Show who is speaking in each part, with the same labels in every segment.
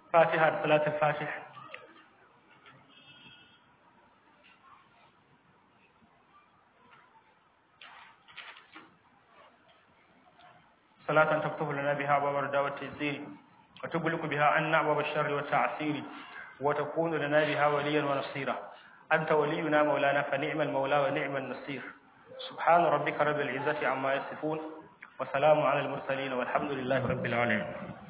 Speaker 1: فاتحة صلاة الفاتح صلاة تفتح لنا بها أبواب الردى والتيسير وتغلق بها عنا أبواب الشر والتعسير وتكون لنا بها وليا ونصيرا أنت ولينا مولانا فنعم المولى ونعم النصير سبحان ربك رب العزة عما يصفون وسلام على المرسلين والحمد لله رب العالمين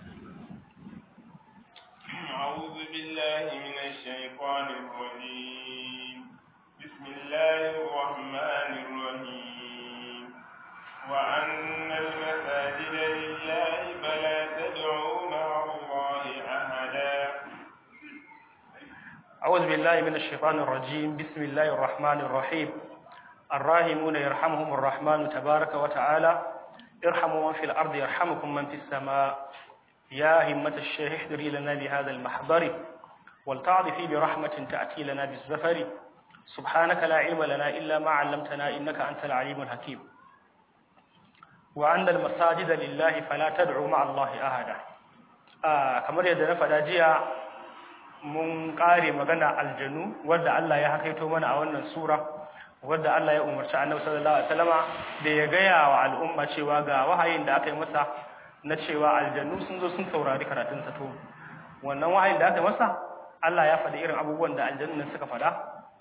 Speaker 2: أعوذ بالله من الشيطان الرجيم بسم الله الرحمن الرحيم وأن المساجد لله فلا تدعوا مع الله أحدا
Speaker 1: أعوذ بالله من الشيطان الرجيم بسم الله الرحمن الرحيم الراحمون يرحمهم الرحمن تبارك وتعالى ارحموا من في الأرض يرحمكم من في السماء يا همة الشيخ احضري لنا بهذا المحضر ولتعطفي برحمة تأتي لنا بالزفر سبحانك لا علم لنا إلا ما علمتنا إنك أنت العليم الحكيم وأن المساجد لله فلا تدعوا مع الله أحدا آه كما يدنا فداجيا mun ƙare magana aljanu wadda Allah ya hakaito mana a wannan sura wadda Allah ya umarci Annabi sallallahu alaihi wasallama da ya gaya wa al'umma cewa ga wahayin da aka yi masa na cewa aljanu sun zo sun saurari karatun sa to wannan wahayin da aka yi masa Allah ya faɗi irin abubuwan da aljannu suka faɗa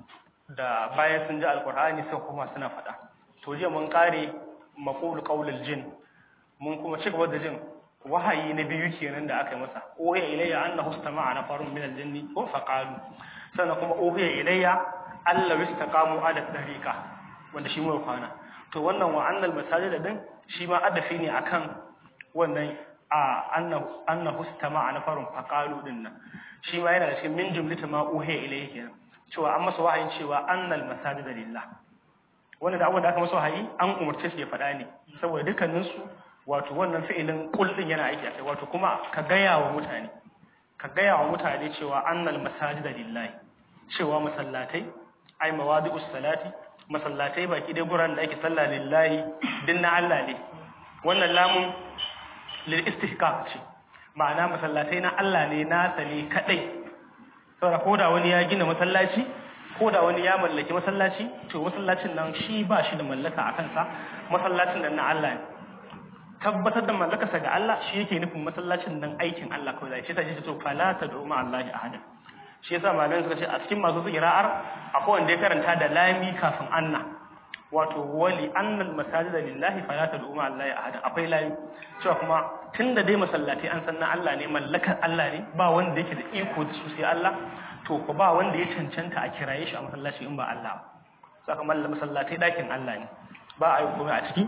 Speaker 1: da bayan sun ji alqur'ani suka kuma suna faɗa to jiya mun ƙare maqul qaulul jin mun kuma ci gaba da jin wahayi na biyu kenan da aka yi masa uhiya ilayya annahu istama'a nafarun min al-jinni wa faqalu sannan kuma uhiya ilayya alla istaqamu ala tariqa wanda shi mu kwana to wannan wa annal masajid din shi ma adafi ne akan wannan a annahu annahu istama'a nafarun faqalu din nan shi ma yana da cikin min jumlata ma uhiya ilayya kenan cewa an masa wahayin cewa annal masajid lillah wanda da abubuwan da aka masa wahayi an umarce shi ya faɗa ne saboda dukkaninsu wato wannan fi'ilin kul din yana aiki akai wato kuma ka gaya wa mutane ka gaya wa mutane cewa annal masajida lillahi cewa masallatai ai mawadi'us salati masallatai baki dai guran da ake sallah lillahi din na Allah ne wannan lamun lil istihqaq ce ma'ana masallatai na Allah ne nasa ne kadai saboda koda wani ya gina masallaci koda wani ya mallaki masallaci to masallacin nan shi ba shi da mallaka a kansa masallacin nan na Allah ne tabbatar da mallakarsa ga Allah shi yake nufin masallacin nan aikin Allah kawai zai shi ta ji to fala ta do ma Allah ahada shi yasa malaman suka ce a cikin masu zikira'ar akwai wanda ya karanta da lami kafin anna wato wali annal masajid lillahi fala ta do ma Allah ahada akwai lami cewa kuma tunda dai masallatai an san na Allah ne mallakar Allah ne ba wanda yake da iko da su sai Allah to ko ba wanda ya cancanta a kiraye shi a masallaci in ba Allah ba saka masallatai dakin Allah ne ba a yi komai a ciki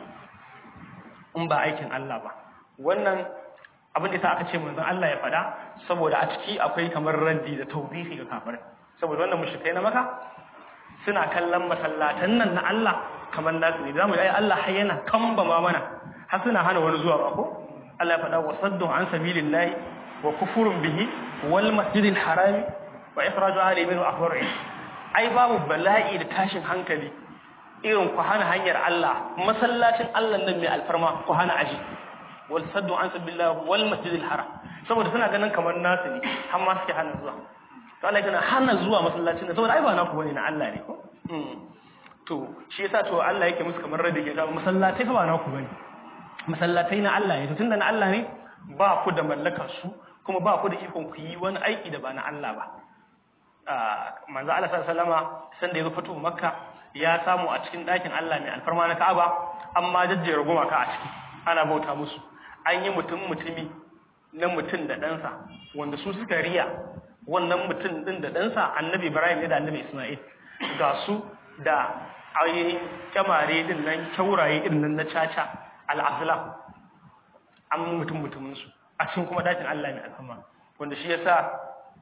Speaker 1: in ba aikin Allah ba wannan abin da sa aka ce manzon Allah ya faɗa saboda a ciki akwai kamar raddi da tawbihi ga kafirai saboda wannan mushrikai na maka suna kallon masallatan nan na Allah kamar nasu ne zamu ai Allah har yana kamba ma mana har suna hana wani zuwa ba ko Allah ya faɗa wa saddu an sabilillahi wa kufurun bihi wal masjidil harami wa ikhraju ahli minhu akbar ai babu bala'i da tashin hankali irin ku hana hanyar Allah masallacin Allah nan mai alfarma ku hana aji wal saddu an sabilillah wal masjidil haram saboda suna ganin kamar nasu ne har ma suke hana zuwa to Allah yana hana zuwa masallacin nan saboda ai ba naku bane na Allah ne ko to shi yasa to Allah yake musu kamar radi ke kawo masallatai fa ba naku bane masallatai na Allah ne to tunda na Allah ne ba ku da mallakar su kuma ba ku da ikon ku yi wani aiki da ba na Allah ba manzo Allah sallallahu alaihi wasallama sanda ya zo fito Makka ya samu a cikin ɗakin Allah mai alfarma na Ka'aba amma jajjera gumaka a ciki ana bauta musu an yi mutum mutumi na mutum da ɗansa wanda su suka riya wannan mutum ɗin da ɗansa annabi Ibrahim ne da annabi Ismail ga su da ainihin kyamare din nan kyauraye din nan na caca al'azlam an mutum mutumin su a cikin kuma ɗakin Allah mai alfarma wanda shi yasa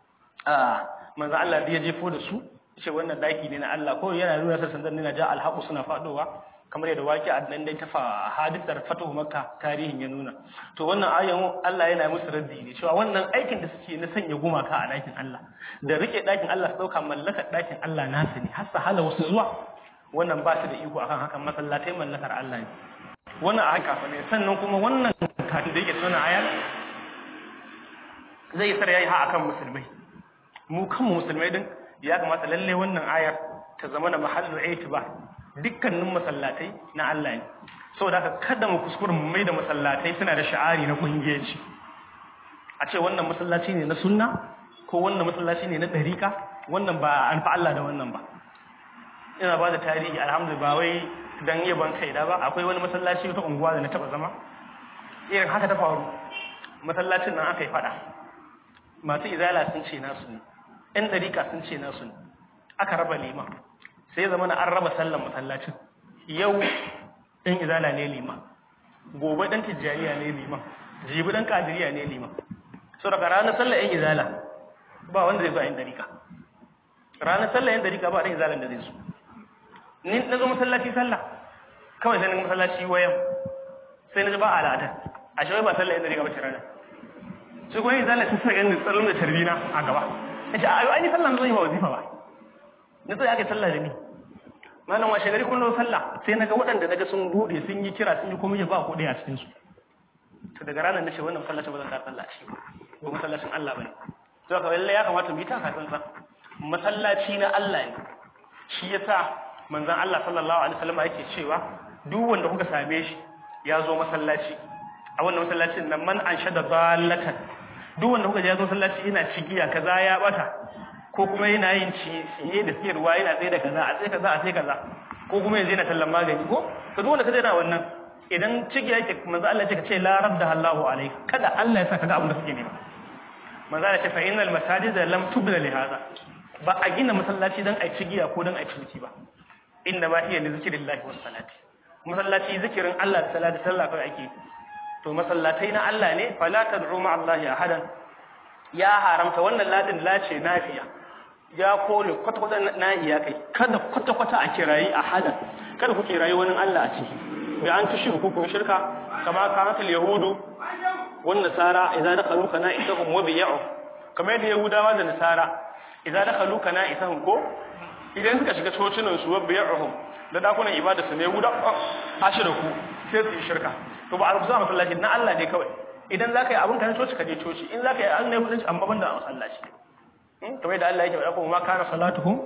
Speaker 1: manzo Allah ya jefo da su ce wannan daki ne na Allah ko yana nuna sa sandan na ja alhaqu suna fadowa kamar yadda waki a nan dai tafa hadisar fatuhu makka tarihin ya nuna to wannan ayan Allah yana musu raddi ne cewa wannan aikin da suke na sanya gumaka a dakin Allah da rike dakin Allah su dauka mallakar dakin Allah nasu ne har hala wasu zuwa wannan ba su da iko akan hakan masallatai mallakar Allah ne wannan a haka ne sannan kuma wannan kafin da yake tuna ayar zai isar yayi ha akan musulmai mu kanmu musulmai din ya kamata lalle wannan ayar ta zama na mahallu aitiba dukkanin masallatai na Allah ne saboda haka kada mu kuskure mu mai da masallatai suna da sha'ari na kungiyanci a ce wannan masallaci ne na sunna ko wannan masallaci ne na dariƙa wannan ba an fa Allah da wannan ba ina ba da tarihi alhamdulillah ba wai dan yaban kai da ba akwai wani masallaci ta unguwa da na taba zama irin haka ta faru masallacin nan aka yi fada masu izala sun ce nasu ne ɗan dariƙa sun ce nasu ne aka raba lima sai ya zama na an raba sallan masallacin yau ɗan izala ne lima gobe ɗan tijjaniya ne lima jibi ɗan kadiriya ne lima so daga ranar sallar ‘yan izala ba wanda zai zo a yin dariƙa ranar sallar ‘yan dariƙa ba ɗan izalan da zai zo ni na zo masallaci sallah kawai sai na masallaci wayan sai na ji ba al'adar a shi ba sallar ‘yan dariƙa ba ce ranar su kuma yin izala sun sa ganin tsaron da tarbina a gaba ya ce ayo an yi sallah na zo yi ba wazifa ba na tsaye aka yi sallah da ni malam washe gari kun sallah sai na ga waɗanda na ga sun buɗe sun yi kira sun yi komai ba kuɗi a cikinsu to daga ranar nace wannan masallacin ba zan ka sallah shi ba masallacin Allah bane to ka lalle ya kamata mu yi taka tsantsan masallaci na Allah ne shi yasa manzon Allah sallallahu alaihi wasallam yake cewa duk wanda kuka same shi ya zo masallaci a wannan masallacin nan man anshada dallatan duk wanda kuka je ya zo masallaci yana cigiya kaza ya bata ko kuma yana yin ciye da siyarwa yana tsaye da kaza a tsaye kaza a tsaye kaza ko kuma yanzu yana tallan magani ko to duk wanda kaje yana wannan idan ciki yake manzo Allah ya ce ka ce la radda Allahu alayk kada Allah ya sa kaga abin da suke nema manzo Allah ya ce fa innal masajida lam tubna li hada ba a gina masallaci dan ai cigiya ko dan ai ciniki ba inda ma iya li zikrillahi was salati masallaci zikirin Allah da salati sallah kai ake to masallatai na Allah ne fala tad'u ma Allah ahadan ya haramta wannan ladin lace nafiya ya kore kwata-kwata na iya kai kada kwata-kwata a kirayi ahadan kada ku kirayi wani Allah a ciki bi an tushi ku kun shirka kama kanat al-yahudu wan nasara idza dakhalu kana isahum wa bi'u kamar yadda yahudawa da nasara idza dakhalu kana isahum ko idan suka shiga cocinan su wa bi'uhum da dakunan ibada su ne guda ashira ku sai su yi shirka to ba a rubuta masallaci na Allah ne kawai idan zaka yi abin kan coci ka je coci in zaka yi an ne mutunci amma banda a masallaci kamar yadda Allah yake faɗa kuma ma kana salatuhum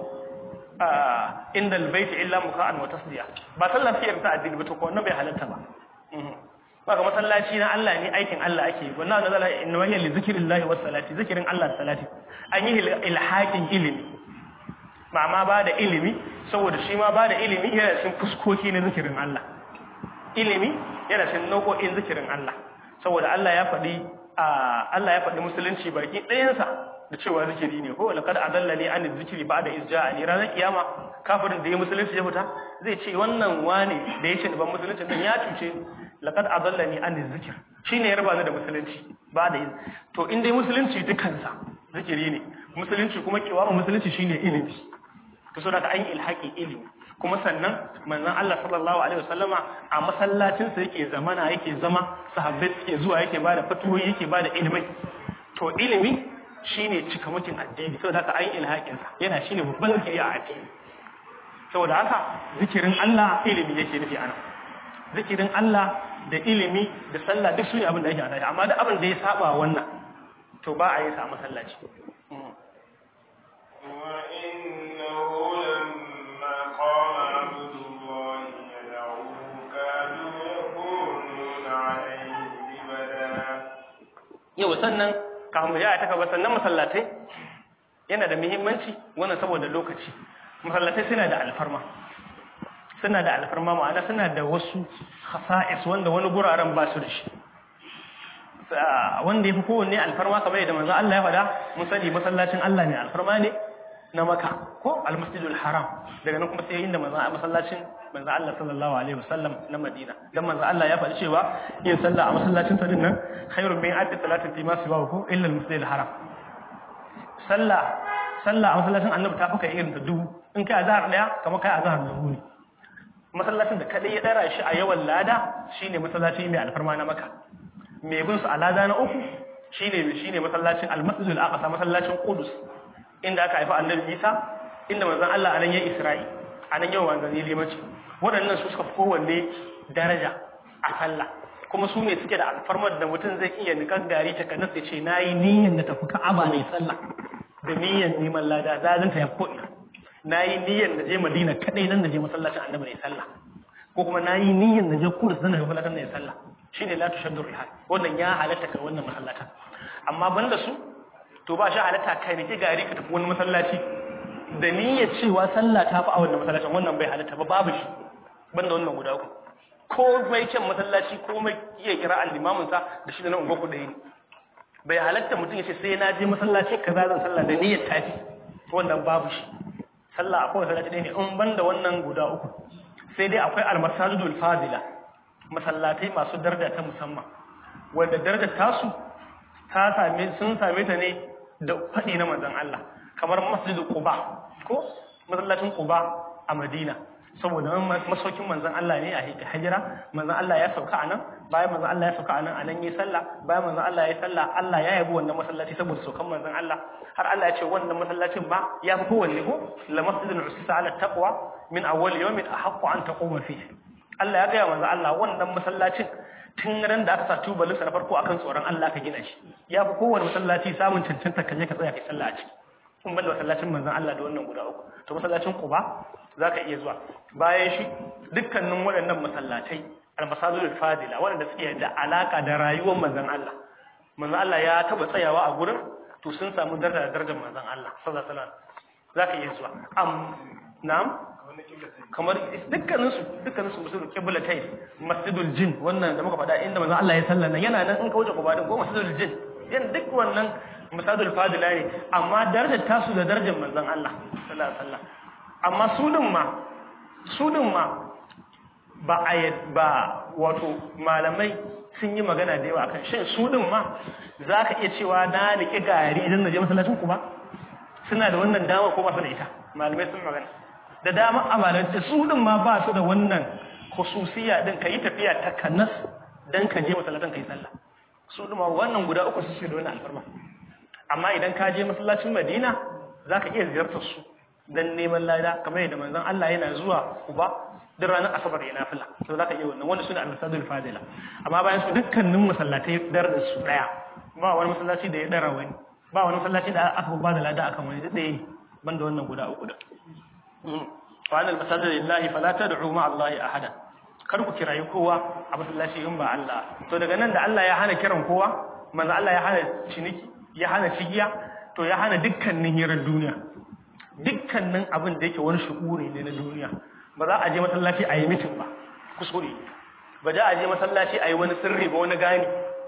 Speaker 1: inda albayti illa muka'an wa tasdiya ba sallar fiyar ta addini ba to ko wannan bai halatta ba baka masallaci na Allah ne aikin Allah ake yi wannan nazala inna wa li zikrillahi was salati zikirin Allah da salati an yi ilhaqin ilimi ba ma ba da ilimi saboda shi ma ba da ilimi yana cikin fuskoki na zikirin Allah ilimi yana cikin nau'o'in zikirin Allah saboda Allah ya faɗi Allah ya faɗi musulunci baki ɗayansa da cewa zikiri ne ko laqad adallani an zikri ba'da izja'ani ranar kiyama kafirin da ya musulunci ya fita zai ce wannan wane da ya ce ban musulunci dan ya cuce laqad adallani an zikr shine ya raba ni da musulunci ba da to in dai musulunci dukansa zikiri ne musulunci kuma kiwama musulunci shine ilimi to saboda an yi ilhaqi ilimi kuma sannan manzon Allah sallallahu alaihi wasallama a masallacin sa yake zamana yake zama sahabbai suke zuwa yake bada fatuwoyi yake bada ilimi to ilimi shine cikamakin addini saboda haka an ilhakin sa yana shine babban zikiri a addini saboda haka zikirin Allah ilimi yake nufi ana zikirin Allah da ilimi da sallah duk sune abin da yake ana amma da abin da ya saba wannan to ba a yi sa masallaci yau sannan kafin ya ta gaba sannan masallatai yana da muhimmanci wannan saboda lokaci masallatai suna da alfarma suna da alfarma ma'ana suna da wasu khasa'is wanda wani guraren ba su da shi wanda ya fi kowanne alfarma kamar yadda manzo Allah ya faɗa mun sani masallacin Allah ne alfarma ne na maka ko almasjidul haram daga nan kuma sai inda manzo masallacin manzo Allah sallallahu alaihi wasallam na Madina dan manzo Allah ya faɗi cewa yin sallah a masallacin sa dinnan khairun min addi salatin fi ma siwahu ko illa almasjidul haram sallah sallah a masallacin annabi ta fuka irin ta dubu in kai azhar daya kamar kai azhar dubu ne masallacin da kadai ya dara shi a yawan lada shine masallaci mai alfarma na maka mai bin su a lada na uku shine shine masallacin almasjidul aqsa masallacin qudus inda aka haifa annabi Isa inda manzon Allah anan yayin Isra'i anan yau manzon limanci waɗannan su suka fi kowanne daraja a sallah kuma su ne suke da alfarmar da mutum zai iya nikan gari ta kanas ya ce na yi niyyar na tafi ka'aba mai sallah da niyyar neman lada zalunta ya ko'ina na yi niyyar na je madina kaɗai nan na je masallacin annabi mai sallah ko kuma na yi niyyar na je kudus nan na je masallacin mai sallah shi ne latu shaddur rihal wannan ya halatta ka wannan masallacin amma banda su to ba shi halatta ka niki gari ka tafi wani masallaci da niyyar cewa sallah ta fi a wannan masallacin wannan bai halatta ba babu shi banda wannan guda uku ko mai kyan masallaci ko mai iya kira al-limamin sa da shi da nan goku ɗaya ne bai halatta mutum ya ce sai na je masallaci kaza zan sallah da niyyar tafi wannan babu shi sallah akwai masallaci ɗaya ne in banda wannan guda uku sai dai akwai al-masajidul fadila masallatai masu daraja ta musamman wanda darajar tasu ta same sun same ta ne da faɗi na manzon Allah kamar masjidul Quba ko masallacin Quba a Madina saboda masaukin manzon Allah ne a hijira manzon Allah ya sauka a nan bayan manzon Allah ya sauka a nan a nan yi sallah bayan manzon Allah ya sallah Allah ya yabi wannan masallaci saboda saukan manzon Allah har Allah ya ce wannan masallacin ba ya fi kowanne ko la masjidun usisa ala taqwa min awwal yawmin ahaqqu an taquma fihi Allah ya gaya manzon Allah wannan masallacin tun ran da aka sa tubalin sa na farko akan tsoron Allah ka gina shi ya fi kowanne masallaci samun cancanta ka je ka tsaya kai sallah a ciki kun banda masallacin manzon Allah da wannan guda uku to masallacin Quba zaka iya zuwa bayan shi dukkanin waɗannan masallatai al-masajidul fadila waɗanda suke da alaka da rayuwar manzon Allah manzon Allah ya taba tsayawa a gurin to sun samu daraja da darajar manzon Allah sallallahu alaihi wasallam zaka iya zuwa am na'am kamar dukkanin su dukkanin su musulun qiblatai masjidul jin wannan da muka faɗa inda manzon Allah ya sallana yana nan in ka wuce Quba din ko masjidul jin yan duk wannan misalul fadila ne amma darajar tasu da darajar manzon Allah sallallahu alaihi wasallam amma su din ma su din ma ba a ba wato malamai sun yi magana da yawa kan shin su din ma zaka iya cewa na niki gari idan naje masallacin ku ba suna da wannan dama ko ba su da ita malamai sun magana da dama a malamai su din ma ba su da wannan khususiya din kai tafiya ta kanas dan ka je masallacin kai sallah su din ma wannan guda uku su da wannan alfarma amma idan ka je masallacin Madina zaka iya ziyartar su dan neman lada kamar yadda manzon Allah yana zuwa Kuba duk ranar Asabar ya nafila to zaka iya wannan wanda sune al-masadul fadila amma bayan su dukkanin masallatai darajar su daya ba wani masallaci da ya dara wani ba wani masallaci da aka ba da lada akan wani duk ɗaya banda wannan guda uku da wa anal masajid lillahi fala tad'u ma Allah ahada kar ku kirayi kowa a masallaci in ba Allah to daga nan da Allah ya hana kiran kowa manzo Allah ya hana ciniki ya hana cigiya to ya hana dukkanin hirar duniya dukkanin abin da yake wani shu'uri ne na duniya ba za a je masallaci a yi mitin ba kuskure ba za a je masallaci a yi wani sirri ba wani gani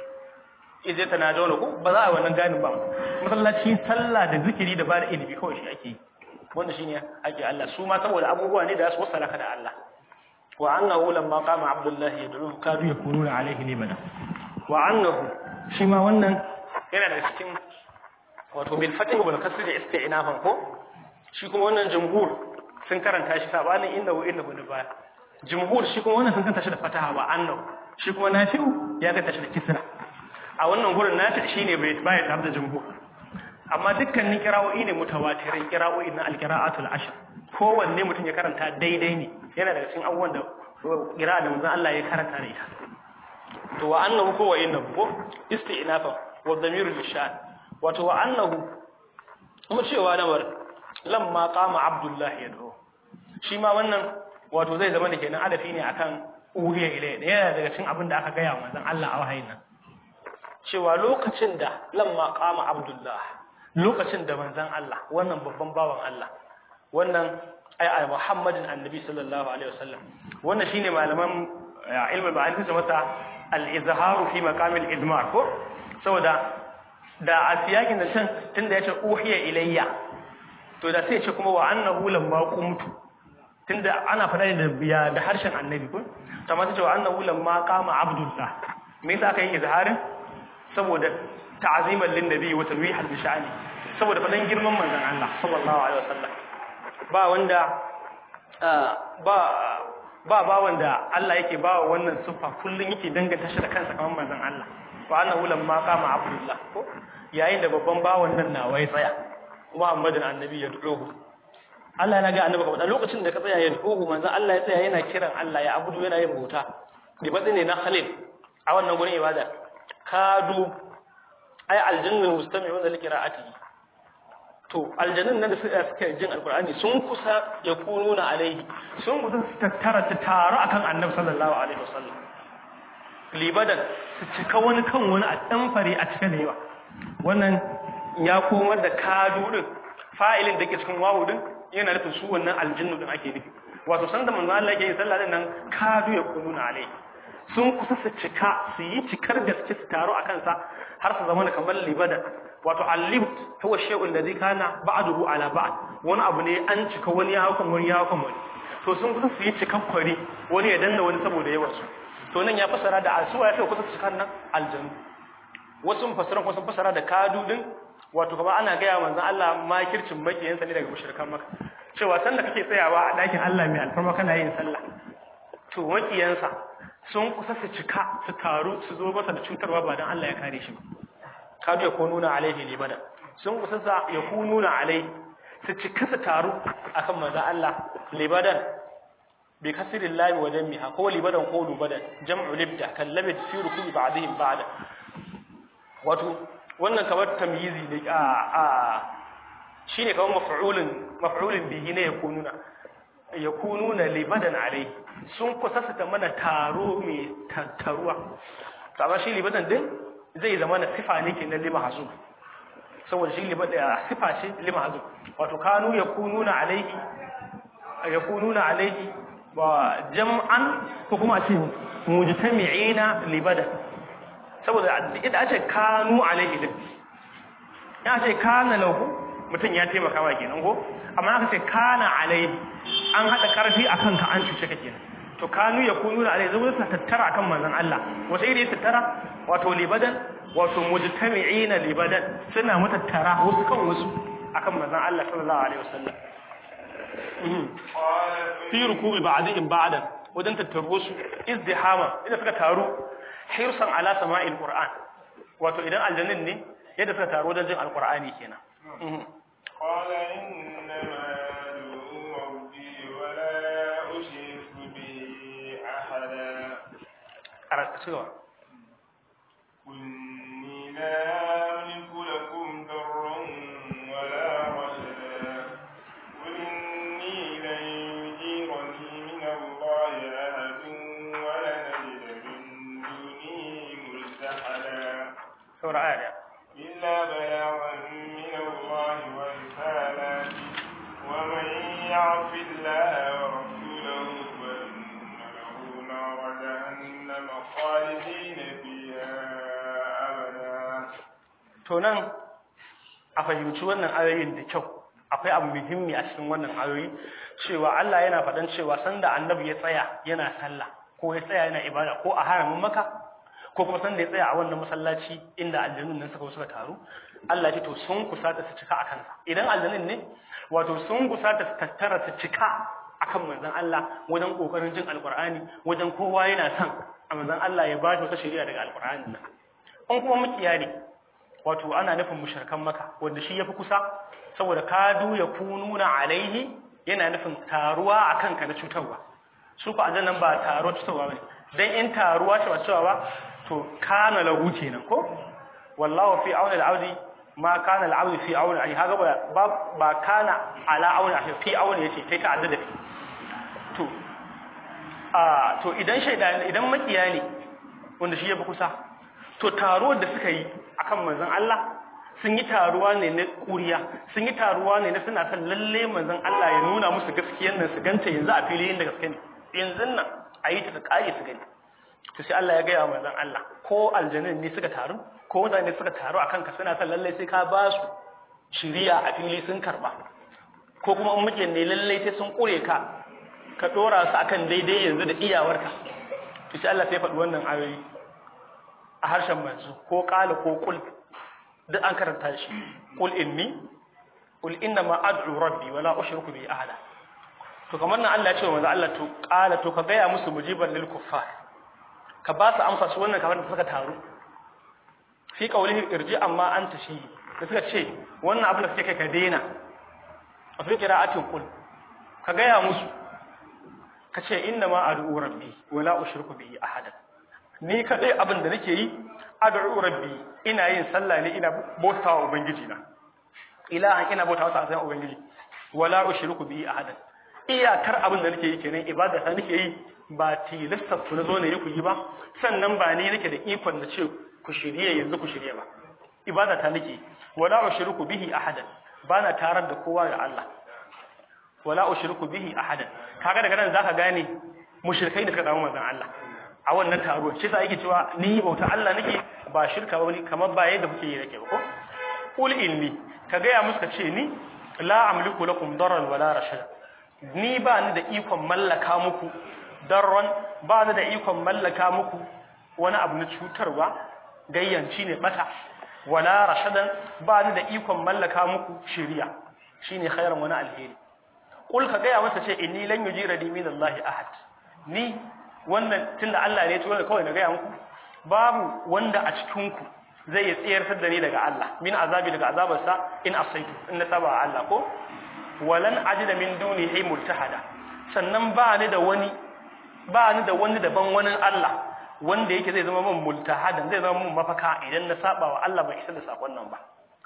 Speaker 1: ije ta na jauna ko ba za a yi wannan ganin ba masallaci sallah da zikiri da ba da ilimi kawai shi ake yi wanda shine ake Allah su ma saboda abubuwa ne da su wasala ka da Allah wa annahu lamma qama abdullahi yad'uhu kadu yakununa alayhi libada wa annahu shi ma wannan yana da cikin wato bil fatih wal kasr da isti'nafan ko shi kuma wannan jumhur sun karanta shi sabanin inda wa inda da baya jumhur shi kuma wannan sun karanta shi da fataha wa annahu shi kuma nafi'u ya karanta shi da kisra a wannan gurin nafi shine bai baya tare da jumhur amma dukkanin kira'o'i ne mutawatirai kira'o'i na alqira'atul ashr kowanne mutum ya karanta daidai ne yana daga cikin abubuwan da kira'a da manzon Allah ya karanta da ita to wa annahu ko wa innahu ko isti'nafa wa dhamiru lishan wato wa annahu kuma cewa lamar lamma qama abdullahi yad'u shi ma wannan wato zai zama da kenan adafi ne akan uhiya ilai da yana daga cikin abin da aka gaya wa manzon Allah a wahayin nan cewa lokacin da lamma qama abdullahi lokacin da manzon Allah wannan babban bawan Allah wannan ai ai Muhammadin annabi sallallahu alaihi wasallam wannan shine malaman ilmi ba'an su masa al-izharu fi maqam al-idmar ko saboda da a siyakin da can tunda yace uhiya ilayya to da sai ya ce kuma wa annahu lamma qumtu tunda ana fada da biya da harshen annabi ko amma sai ce wa annahu lamma qama abdullah me yasa aka yi izharin saboda ta'ziman lin nabi wa tanwihan bi sha'ani saboda fadan girman manzon Allah sallallahu alaihi wasallam ba wanda ba ba ba wanda Allah yake ba wa wannan sufa kullun yake danganta shi da kansa kamar manzon Allah wa annahu lamma qama abdullah ko yayin da babban bawan nan nawa ya tsaya Muhammadin annabi ya duhu Allah na ga annabi kamar lokacin da ka tsaya ya duhu manzon Allah ya tsaya yana kiran Allah ya abudu yana yin bauta da batsi ne na Khalil a wannan gurin ibada kadu ai aljinnul mustami'una li qira'atihi to aljannin nan da suka suka jin alqur'ani sun kusa ya kununa alaihi sun kusa su tattara su taru akan annabi sallallahu alaihi wasallam libadan su cika wani kan wani a dan fare a cikin yawa wannan ya komar da kadu din fa'ilin da ke cikin wawu din yana nufin su wannan aljinnu din ake nufi wato sanda manzo Allah yake yin sallah din nan kadu ya kununa alaihi sun kusa su cika su yi cikar gaske su taru a kansa har su zama kamar libada wato al-libt huwa shay'un ladhi kana ba'dahu ala ba'd wani abu ne an cika wani ya hakan wani ya hakan wani to sun kusa su yi cikan kwari wani ya danna wani saboda yawan su to nan ya fasara da asuwa ya fi kusa cikan nan aljanu wasu fasara kuma sun fasara da kadudin wato kuma ana gaya manzon Allah makircin makiyansa ne daga mushrikan maka cewa sanda kake tsayawa a dakin Allah mai alfarma kana yin sallah to makiyansa sun kusa su cika su taru su zo masa da cutarwa ba don Allah ya kare shi ba kadu ya kununa alaihi libada sun kusa sa ya kununa alaihi su cika su taru akan manzo Allah libadan bi kasirin labi wa jammiha ko libadan ko lubadan jam'u libda kan labid fi rukubi ba'dihim ba'da wato wannan kamar tamyizi ne a a shine kamar maf'ulun maf'ulun bihi ne ya kununa ya kununa libadan alaihi sun kusa su ta mana taro mai tattaruwa amma shi libadan din zai zama na sifa ne ke na lima hazu saboda shi libadan ya sifa ce lima hazu wato kanu ya kununa alaihi ya kununa alaihi wa jam'an ko kuma ce mujtami'ina libadan saboda idan a ce kanu alaihi din ya ce kana lahu mutum ya taimaka wa kenan ko amma aka ce kana alaihi an hada karfi akan ka an cuce ka kenan to kanu ya kunu da alai zuwa ta tattara akan manzon Allah wata iri tattara wato libadan wato mujtami'ina libadan suna mutattara wasu kan wasu akan manzon Allah sallallahu alaihi wasallam fi rukubi ba'dihim ba'dan wajen tattaro su izdihama idan suka taru hirsan ala sama'il qur'an wato idan aljannin ne yadda suka taru wajen jin alqur'ani kenan
Speaker 2: قال إنما أدعو ربي ولا أشرك به أحدا
Speaker 1: cewa
Speaker 2: إني لا أملك لكم ضرا ولا رشدا قل إني لن يجيرني من الله أحد ولن أجد من دونه ملتحدا
Speaker 1: saura aya
Speaker 2: إلا بلاغا من الله ورسالاته ومن يعص الله ورسوله فإن له نار جهنم خالدين فيها أبدا
Speaker 1: to nan a fahimci wannan ayoyin da kyau akwai abu muhimmi a cikin wannan ayoyi cewa Allah yana faɗan cewa sanda annabi ya tsaya yana sallah ko ya tsaya yana ibada ko a haramin maka ko kuma sanda ya tsaya a wannan masallaci inda aljannun nan suka suka taru Allah ya ce to sun kusata su cika akan sa idan aljannun ne wato sun kusata su tattara su cika akan manzon Allah wajen kokarin jin alqur'ani wajen kowa yana son a manzon Allah ya ba shi wata shari'a daga alqur'ani nan an kuma mukiya ne wato ana nufin mushrikan maka wanda shi yafi kusa saboda kadu ya kununa alaihi yana nufin taruwa akan ka na cutarwa su ko ajannan ba taruwa cutarwa bane dan in taruwa ce ba cutarwa ba to kana lahu kenan ko wallahu fi auni al-abdi ma kana al-abdi fi auni ai haga ba ba kana ala auni ai fi auni yace kai ta addada to a to idan shaida idan makiya ne wanda shi yafi kusa to taruwar da suka yi akan manzon Allah sun yi taruwa ne na kuriya sun yi taruwa ne na suna son lalle manzon Allah ya nuna musu gaskiyar nan su ganta yanzu a fili inda gaske ne yanzu nan a yi ta da kare su gani to sai Allah ya gaya wa manzon Allah ko aljannin ne suka taru ko mutane suka taru akan ka suna son lalle sai ka ba su shiriya a fili sun karba ko kuma in muke ne lalle sai sun kure ka ka dora su akan daidai yanzu da iyawarka to sai Allah sai faɗi wannan ayoyi a harshen manzo ko qala ko qul duk an karanta shi qul inni qul inna ma ad'u rabbi wala ushriku bi ahada to kamar nan Allah ya ce wa manzo Allah to qala to ka gaya musu mujiban lil kuffar ka ba su amsa su wannan kamar da suka taru fi qawlihi irji amma anta shi da suka ce wannan abin da suke kai ka daina a fi qira'atin qul ka gaya musu ka ce inna ma ad'u rabbi wala ushriku bihi ahada ni kadai abin da nake yi ad'u rabbi ina yin sallah ne ina bautawa ubangiji na ilahan ina bautawa sa sai ubangiji wala ushriku bi ahadan iyakar abin da nake yi kenan ibada ta nake yi ba tilasta ku na zo ne ku yi ba sannan ba ni nake da ikon da ce ku shirye yanzu ku shirye ba ibada ta nake wala ushriku bihi ahadan bana tarar da kowa ga Allah wala ushriku bihi ahadan kaga daga nan zaka gane mushrikai da suka samu manzon Allah a wannan taro shi yasa yake cewa ni bauta Allah nake ba shirka ba ni kamar ba yadda kuke yi nake ba ko qul inni ka ga ya musu ka ce ni la amliku lakum darran wala rashada ni ba ni da ikon mallaka muku darran ba ni da ikon mallaka muku wani abu na cutarwa gayyanci ne bata wala rashadan ba ni da ikon mallaka muku shiriya shine khairan wani alheri kul ka gaya masa ce inni lan yujirani min Allah ahad ni wannan tunda Allah ne ya tura kawai na gaya muku babu wanda a cikin ku zai ya tsayar da ni daga Allah min azabi daga azabarsa in asaitu in na saba Allah ko walan ajida min dunihi multahada sannan ba ni da wani ba ni da wani daban wani Allah wanda yake zai zama min multahadan zai zama min mafaka idan na saba wa Allah bai isa da sakon nan ba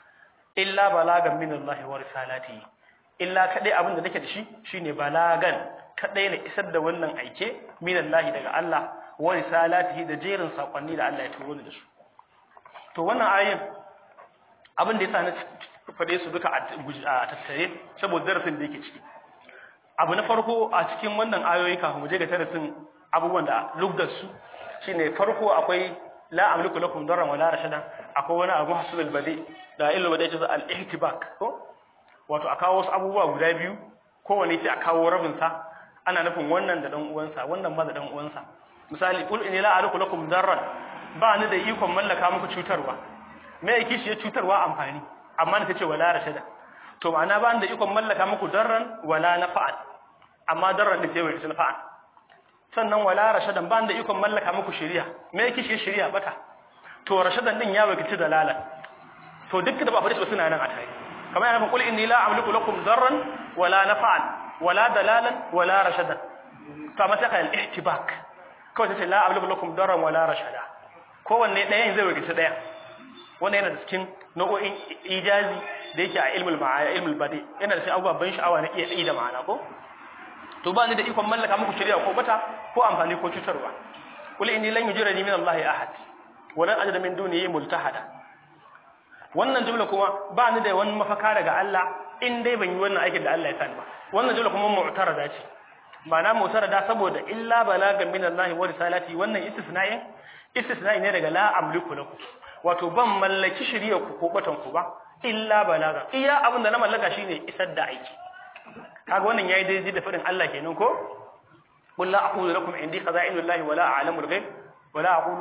Speaker 1: illa balagan min Allah wa risalatihi illa kadai abin da nake da shi shine balagan kadai na isar da wannan aike min Allah daga Allah wa risalatihi da jerin sakonni da Allah ya turo ni da su to wannan ayin abin da yasa na fade su duka a tattare saboda darasin da yake ciki abu na farko a cikin wannan ayoyi kafin mu je ga darasin abubuwan da lugdar su shine farko akwai la amliku lakum darran wala rashadan akwai wani abu hasul badi da ilmu badi ce al ihtibak ko wato a kawo wasu abubuwa guda biyu kowanne sai a kawo rabin sa ana nufin wannan da dan uwansa wannan ma da dan uwansa misali qul inni la amliku lakum darran ba ni da ikon mallaka muku cutarwa me yake shi cutarwa amfani amma ta ce wala rashada to ma'ana ba ni da ikon mallaka muku darran wala nafa'an amma darran da sai wai nafa'an sannan wala rashadan ba ni da ikon mallaka muku shari'a me yake shi shari'a bata to rashadan din ya wakilci dalala to duk da ba fadi suna nan a tare kamar yana qul inni la amliku lakum darran wala nafa'an wala dalalan wala rashadan to amma sai ka al-ihtibak kawai sai la amliku lakum darran wala rashada kowanne ɗayan zai wakilci ɗaya wannan yana da cikin nau'o'in ijazi da yake a ilmul ma'aya ilmul badi yana da cikin abubuwan ban sha'awa na iya tsayi da ma'ana ko to ba ni da ikon mallaka muku shari'a ko bata ko amfani ko cutarwa qul inni lan yujirani min allahi ahad wa lan ajida min dunihi multahada wannan jumla kuma ba ni da wani mafaka daga Allah in dai ban yi wannan aikin da Allah ya sani ba wannan jumla kuma mu'tarada ce ma'ana mu'tarada saboda illa balagan min allahi wa risalati wannan istisna'in istisna'i ne daga la amliku lakum wato ban mallaki shirya ku ko batan ku ba illa balaga iya abin da na mallaka shine isar da aiki kaga wannan yayi daidai da fadin Allah kenan ko qul la aqulu lakum indi khaza'inul wala a'lamu al-ghaib wala aqulu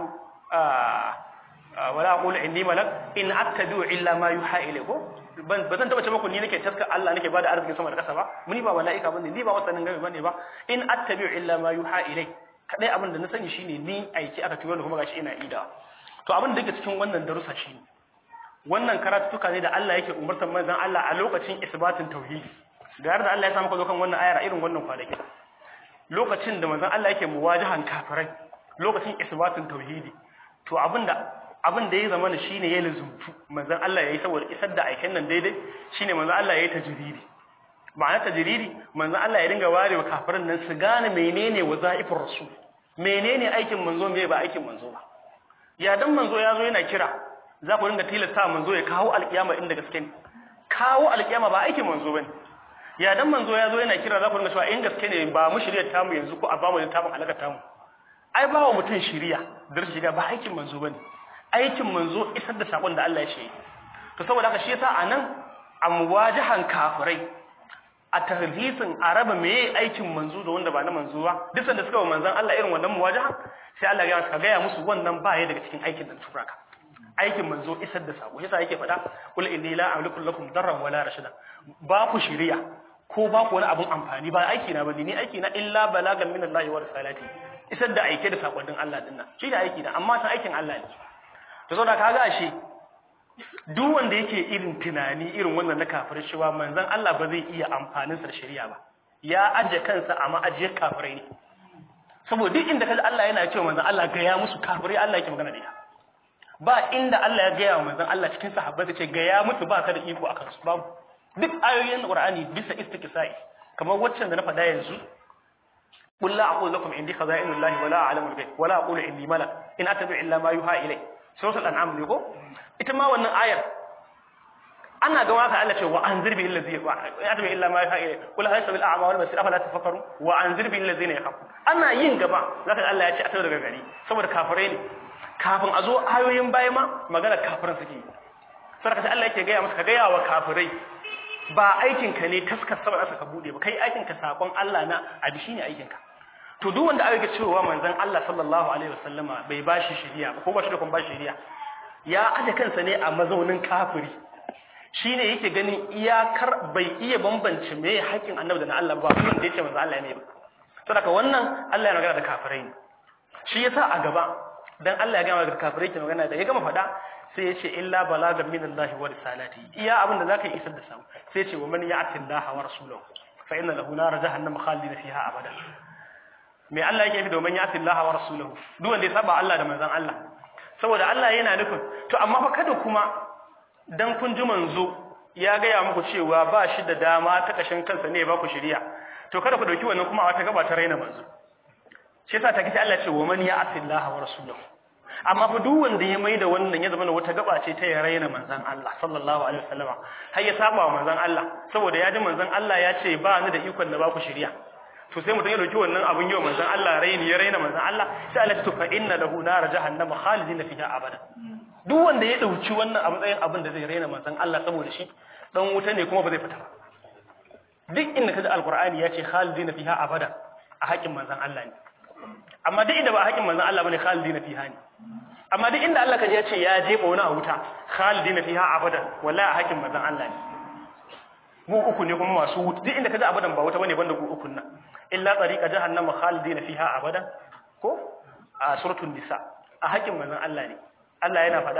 Speaker 1: wala aqulu indi malak in attabi'u illa ma yuha ilayku ban bazan taba ce muku ni nake taska Allah nake bada arziki sama da kasa ba muni ba mala'ika bane ni ba wasannin gaibi bane ba in attabi'u illa ma yuha ilay kadai abin da na sani shine ni aiki aka turo da kuma gashi ina ida to abin da yake cikin wannan darussa shine wannan karatuka ne da Allah yake umartar manzon Allah a lokacin isbatin tauhidi da yarda Allah ya sa maka kan wannan ayar irin wannan kwanaki lokacin da manzon Allah yake muwajahan kafirai lokacin isbatin tauhidi to abinda abin da ya zama ne shine ya lazumtu manzon Allah yayi saboda isar da aikin nan daidai shine manzon Allah yayi tajridi ma'ana tajridi manzon Allah ya dinga warewa kafirin nan su gane menene wazaifur rasul menene aikin manzo me ba aikin manzo ba ya dan manzo ya zo yana kira za ku dinga tilasta manzo ya kawo alkiyama inda gaske ne kawo alkiyama ba aikin manzo bane ya dan manzo ya zo yana kira za ku dinga cewa in gaske ne ba mu shirya tamu yanzu ko a ba mu littafin alaka tamu ai ba wa mutum shiriya dar shiga ba aikin manzo bane aikin manzo isar da sakon da Allah ya ce to saboda haka shi yasa anan a muwajahan kafirai a tahrisin araba meye aikin manzo da wanda ba na manzo ba duk sanda suka wa manzon Allah irin wannan muwajahan sai Allah ya ka gaya musu wannan ba ya daga cikin aikin da tura ka aikin manzo isar da sako yasa yake faɗa kul inni la amliku lakum darran wala rashada ba ku shiriya ko ba ku wani abun amfani ba aiki na bane ni aiki na illa balagan min Allah wa risalati isar da aike da sakonnin Allah din nan shi da aiki na amma san aikin Allah ne to saboda kaga ashe duk wanda yake irin tunani irin wannan na kafirai cewa manzon Allah ba zai iya amfanin sa da shari'a ba ya aje kansa a ma'ajiyar kafirai ne saboda duk inda kaji Allah yana cewa manzon Allah ga ya musu kafirai Allah yake magana da ita ba inda Allah ya gaya wa manzon Allah cikin sahabbai ce ga ya musu ba ka da iko akan su babu duk ayoyin Qur'ani bisa istiqsa'i kamar waccan da na faɗa yanzu قل لا أقول لكم عندي خزائن الله ولا أعلم الغيب ولا أقول إني ملك إن أتبع إلا ما يوحى إلي سورة الأنعام ne ko ita ma wannan ayar ana ga waka Allah ce wa anzir bihi allazi ya tabi illa ma yaha ilay kul hal sabil a'ma wal basir afala tafakkaru wa anzir bihi allazina yakhafu ana yin gaba zaka Allah ya ce a tawo daga gari saboda kafirai ne kafin a zo ayoyin baya ma magana kafiran suke saboda sai Allah yake ga ya masa ka ga yawa kafirai ba aikin ka ne taskar saboda aka bude ba kai aikin ka sakon Allah na abi shine aikin ka to duk wanda aka cewa manzon Allah sallallahu alaihi wasallama bai bashi shari'a ba ko ba shi da kun bashi shari'a ya aje kansa ne a mazaunin kafiri shine yake ganin iyakar bai iya bambance me haƙin annabi da na Allah ba kuma da yace manzo Allah ne ba saboda wannan Allah ya magana da kafirai ne shi yasa a gaba dan Allah ya gama da kafirai ke magana da ya gama fada sai ya ce illa balagan min Allah wa risalati iya abin da zaka yi isar da samu sai ya ce wa man ya'ti Allah wa rasulahu fa inna lahu nar jahannam khalidina fiha abada me Allah yake fi domin ya'ti Allah wa rasulahu duk wanda ya saba Allah da manzon Allah saboda Allah yana nufin to amma fa kada kuma dan kun ji manzo ya gaya muku cewa ba shi da dama ta kashin kansa ne ba ku shiriya to kada ku dauki wannan kuma a wata gaba ta raina manzo shi yasa ta kace Allah ce wa man ya'ti Allah wa rasulahu amma fa duk wanda ya maida wannan ya zama wata gaba ce ta ya raina manzon Allah sallallahu alaihi wasallama har ya saba wa manzon Allah saboda ya ji manzon Allah ya ce ba ni da ikon da ba ku shiriya to sai mutum ya dauki wannan abun yau manzon Allah raini ya raina manzon Allah sai Allah to fa inna lahu nar jahannama khalidina fiha abada duk wanda ya dauki wannan a matsayin abin da zai raina manzon Allah saboda shi dan wuta ne kuma ba zai fita ba duk inda kaji alqur'ani ya ce khalidina fiha abada a haƙin manzon Allah ne amma duk inda ba a haƙin manzon Allah bane khalidina fiha ne amma duk inda Allah kaji ya ce ya jefa wani a wuta khalidina fiha abada wallahi a haƙin manzon Allah ne mu uku ne kuma masu wuta duk inda kaji abadan ba wuta bane banda ku ukun nan illa tariqa jahannama khalidina fiha abada ko a suratul nisa a haƙin manzon Allah ne Allah yana faɗa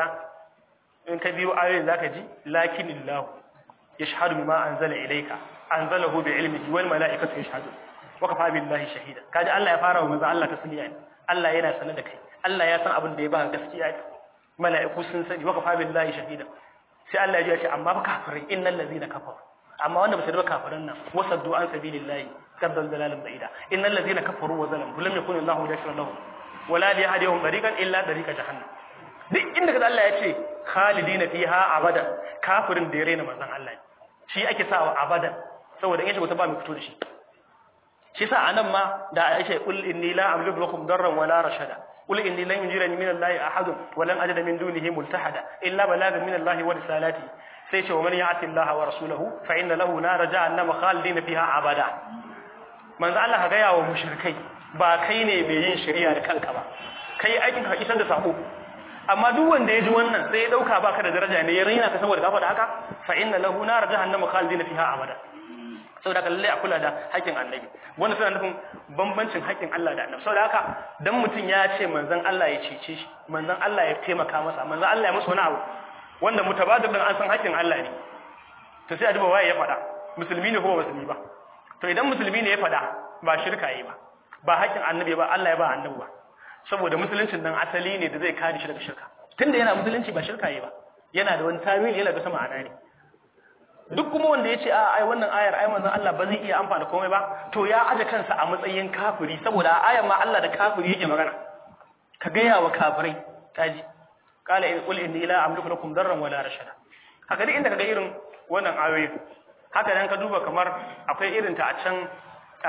Speaker 1: in ka biyo ayoyin zaka ji lakinillahu yashhadu bima anzala ilayka anzalahu bi ilmihi wal malaikatu yashhadu wa kafa billahi shahida kaji Allah ya fara wa manzon Allah tasliya ne Allah yana sanar da kai Allah ya san abin da ya ba gaskiya mala'iku sun sani wa kafa billahi shahida sai Allah ya ce amma ba kafirai innal ladzina kafaru amma wanda ba su da kafirin nan wasaddu an sabilillahi kaddal dalalan ba'ida innal ladzina kafaru wa zalamu lam yakun Allahu yashra lahum wala liyahdihum tariqan illa tariqa jahannam duk inda kaza Allah ya ce khalidina fiha abada kafirin da ya rena manzon Allah ne shi ake sawa abada saboda in ya shiga ta ba mai fito da shi shi yasa anan ma da Aisha qul inni la amliku lakum darran wala rashada qul inni lan yujirani min Allah ahad wa lan ajida min dunihi multahada illa balagan min Allah wa risalati sai ce wa man ya'ti Allah wa rasulahu fa inna lahu nar jahannama khalidina fiha abada manzo Allah ka gaya wa mushrikai ba kai ne mai yin shari'a da kanka ba kai aikin ka isar da sako amma duk wanda ya ji wannan sai ya dauka baka da daraja ne ya raina ka saboda ka faɗa haka fa inna lahu nar jahannama khalidina fiha abada saboda haka lalle a kula da haƙƙin annabi wanda suna nufin bambancin haƙƙin Allah da annabi saboda haka dan mutum ya ce manzon Allah ya cece shi manzon Allah ya taimaka masa manzon Allah ya masa wani abu wanda mutabadir din an san haƙƙin Allah ne to sai a duba waye ya faɗa musulmi ne ko ba musulmi ba to idan musulmi ne ya faɗa ba shirka yi ba ba haƙƙin annabi ba Allah ya ba annabi ba saboda musuluncin nan asali ne da zai kare shi daga shirka tunda yana musulunci ba shirka yi ba yana da wani tawili yana da sama ma'ana ne duk kuma wanda ya ce a ai wannan ayar ai manzon Allah ba zai iya amfana komai ba to ya aje kansa a matsayin kafiri saboda a ayar ma Allah da kafiri yake magana ka gaya wa kafirai kaji qala in qul inni la amliku lakum darran wala rashada haka duk inda kaga irin wannan ayoyin haka dan ka duba kamar akwai irin ta a can a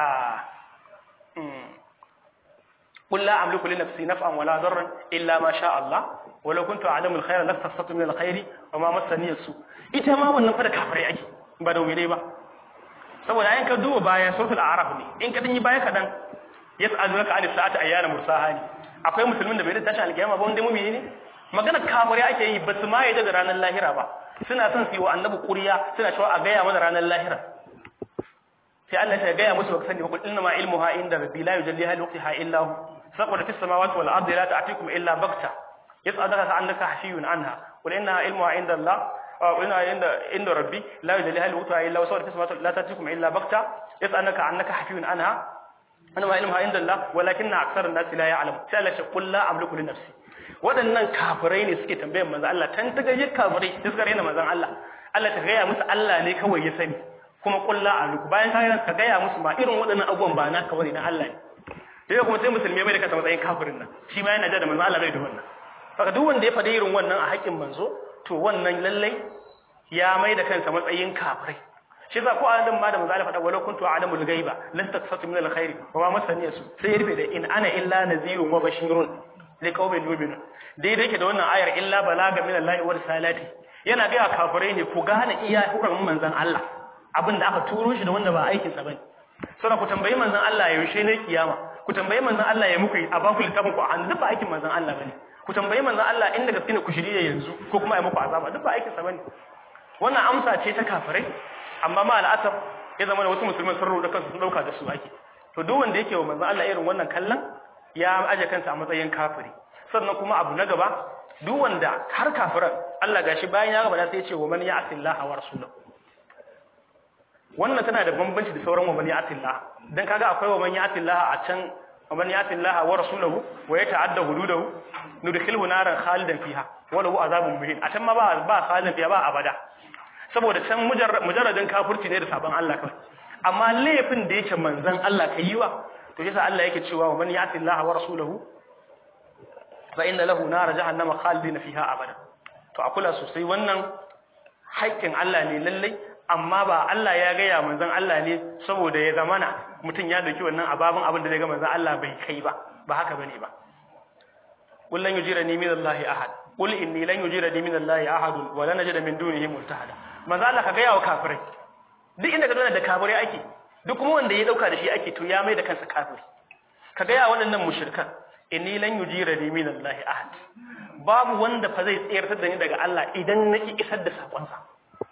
Speaker 1: قل لا أملك لنفسي نفعا ولا ضرا إلا ما شاء الله ولو كنت أعلم الخير لاستفدت من الخير وما مسني السوء ita ma wannan fa da kafirai ake ba da wuri ba saboda ayin ka duba baya suratul a'raf ne in ka danyi baya kadan yas'alunaka anis sa'ati ayyana mursaha ne akwai musulmin da bai da tashi alkiyama ba wanda mumini ne magana kafirai ake yi ba su ma yadda da ranar lahira ba suna son su yi wa annabi ƙuriya suna cewa a gaya mana ranar lahira sai Allah ya gaya musu ba sani ba inna ma ilmuha inda rabbi la yujalliha li waqtiha illa hu saqara fis samawati wal ardi la ta'tikum illa bagta yas'alunaka annaka hashiyun anha qul inna ilmuha inda Allah wa inna inda inda rabbi la yujalliha li waqtiha illa hu saqara fis samawati la ta'tikum illa bagta yas'alunaka annaka hashiyun anha ana ma ilmu inda Allah walakin na aksarun nasi la ya'lam sai Allah ya qul la amliku li nafsi waɗannan kafirai ne suke tambayar manzon Allah tan ta gaje kafirai da suka rena manzon Allah Allah ta gaya musu Allah ne kawai ya sani kuma qul la amliku bayan ka ka gaya musu ma irin waɗannan abubuwan ba na kawai na Allah ne sai kuma sai musulmi bai da kasa matsayin kafirin nan shi ma yana da manzon Allah bai da wannan saka duk wanda ya faɗi irin wannan a haƙƙin manzo to wannan lallai ya mai da kansa matsayin kafirai shi za ko a nan ma da manzo Allah faɗa walau kuntu a'lamul ghaiba lan tasfatu min alkhairi wa ma masani su sai ya rufe da in ana illa nazirun wa bashirun li qaumin yu'minun dai dai ke da wannan ayar illa balaga min Allah wa risalati yana ga kafirai ne ku gane iya hukumin manzon Allah abinda aka turo shi da wanda ba aikin sa bane sai ku tambayi manzon Allah yaushe ne kiyama ku tambayi manzon Allah ya muku a baku littafin ku an duk ba aikin manzon Allah bane ku tambayi manzon Allah inda gaske ne ku shirye yanzu ko kuma ya muku azaba duk ba aikin sa bane wannan amsa ce ta kafirai amma ma al'asar ya zama da wasu musulman sun rubuta kansu sun dauka da su ake to duk wanda yake wa manzo Allah irin wannan kallon ya aje kansa a matsayin kafiri sannan kuma abu na gaba duk wanda har kafiran Allah gashi bayan ya gaba da sai ya ce wa man ya'tillaha wa rasulahu wannan tana da bambanci da sauran wa man ya'tillaha dan kaga akwai wa man ya'tillaha a can wa man ya'tillaha wa rasulahu wa yata'adda hududahu nudkhilhu naran khalidan fiha wa lahu azabun muhin a can ma ba ba khalidan fiha ba abada saboda can mujarradin kafirci ne da sabon Allah kawai amma laifin da yake manzan Allah kai yiwa to yasa Allah yake cewa wa man ya'ti Allah wa rasulahu fa inna lahu nar jahannama khalidina fiha abada to a kula sosai wannan haƙƙin Allah ne lallai amma ba Allah ya gaya manzan Allah ne saboda ya zamana mutum ya dauki wannan ababin abin da zai ga manzan Allah bai kai ba ba haka bane ba qul lan yujirani min Allah ahad qul inni lan yujirani min Allah ahad wa lan najida min dunihi multahada manzo Allah ka gaya wa kafirai duk inda ka zo da kafirai ake duk kuma wanda ya dauka da shi ake to ya mai da kansa kafiri ka gaya waɗannan mushrikan inni lan yujirani min Allah ahad babu wanda fa zai tsayar da ni daga Allah idan naki isar da sakon sa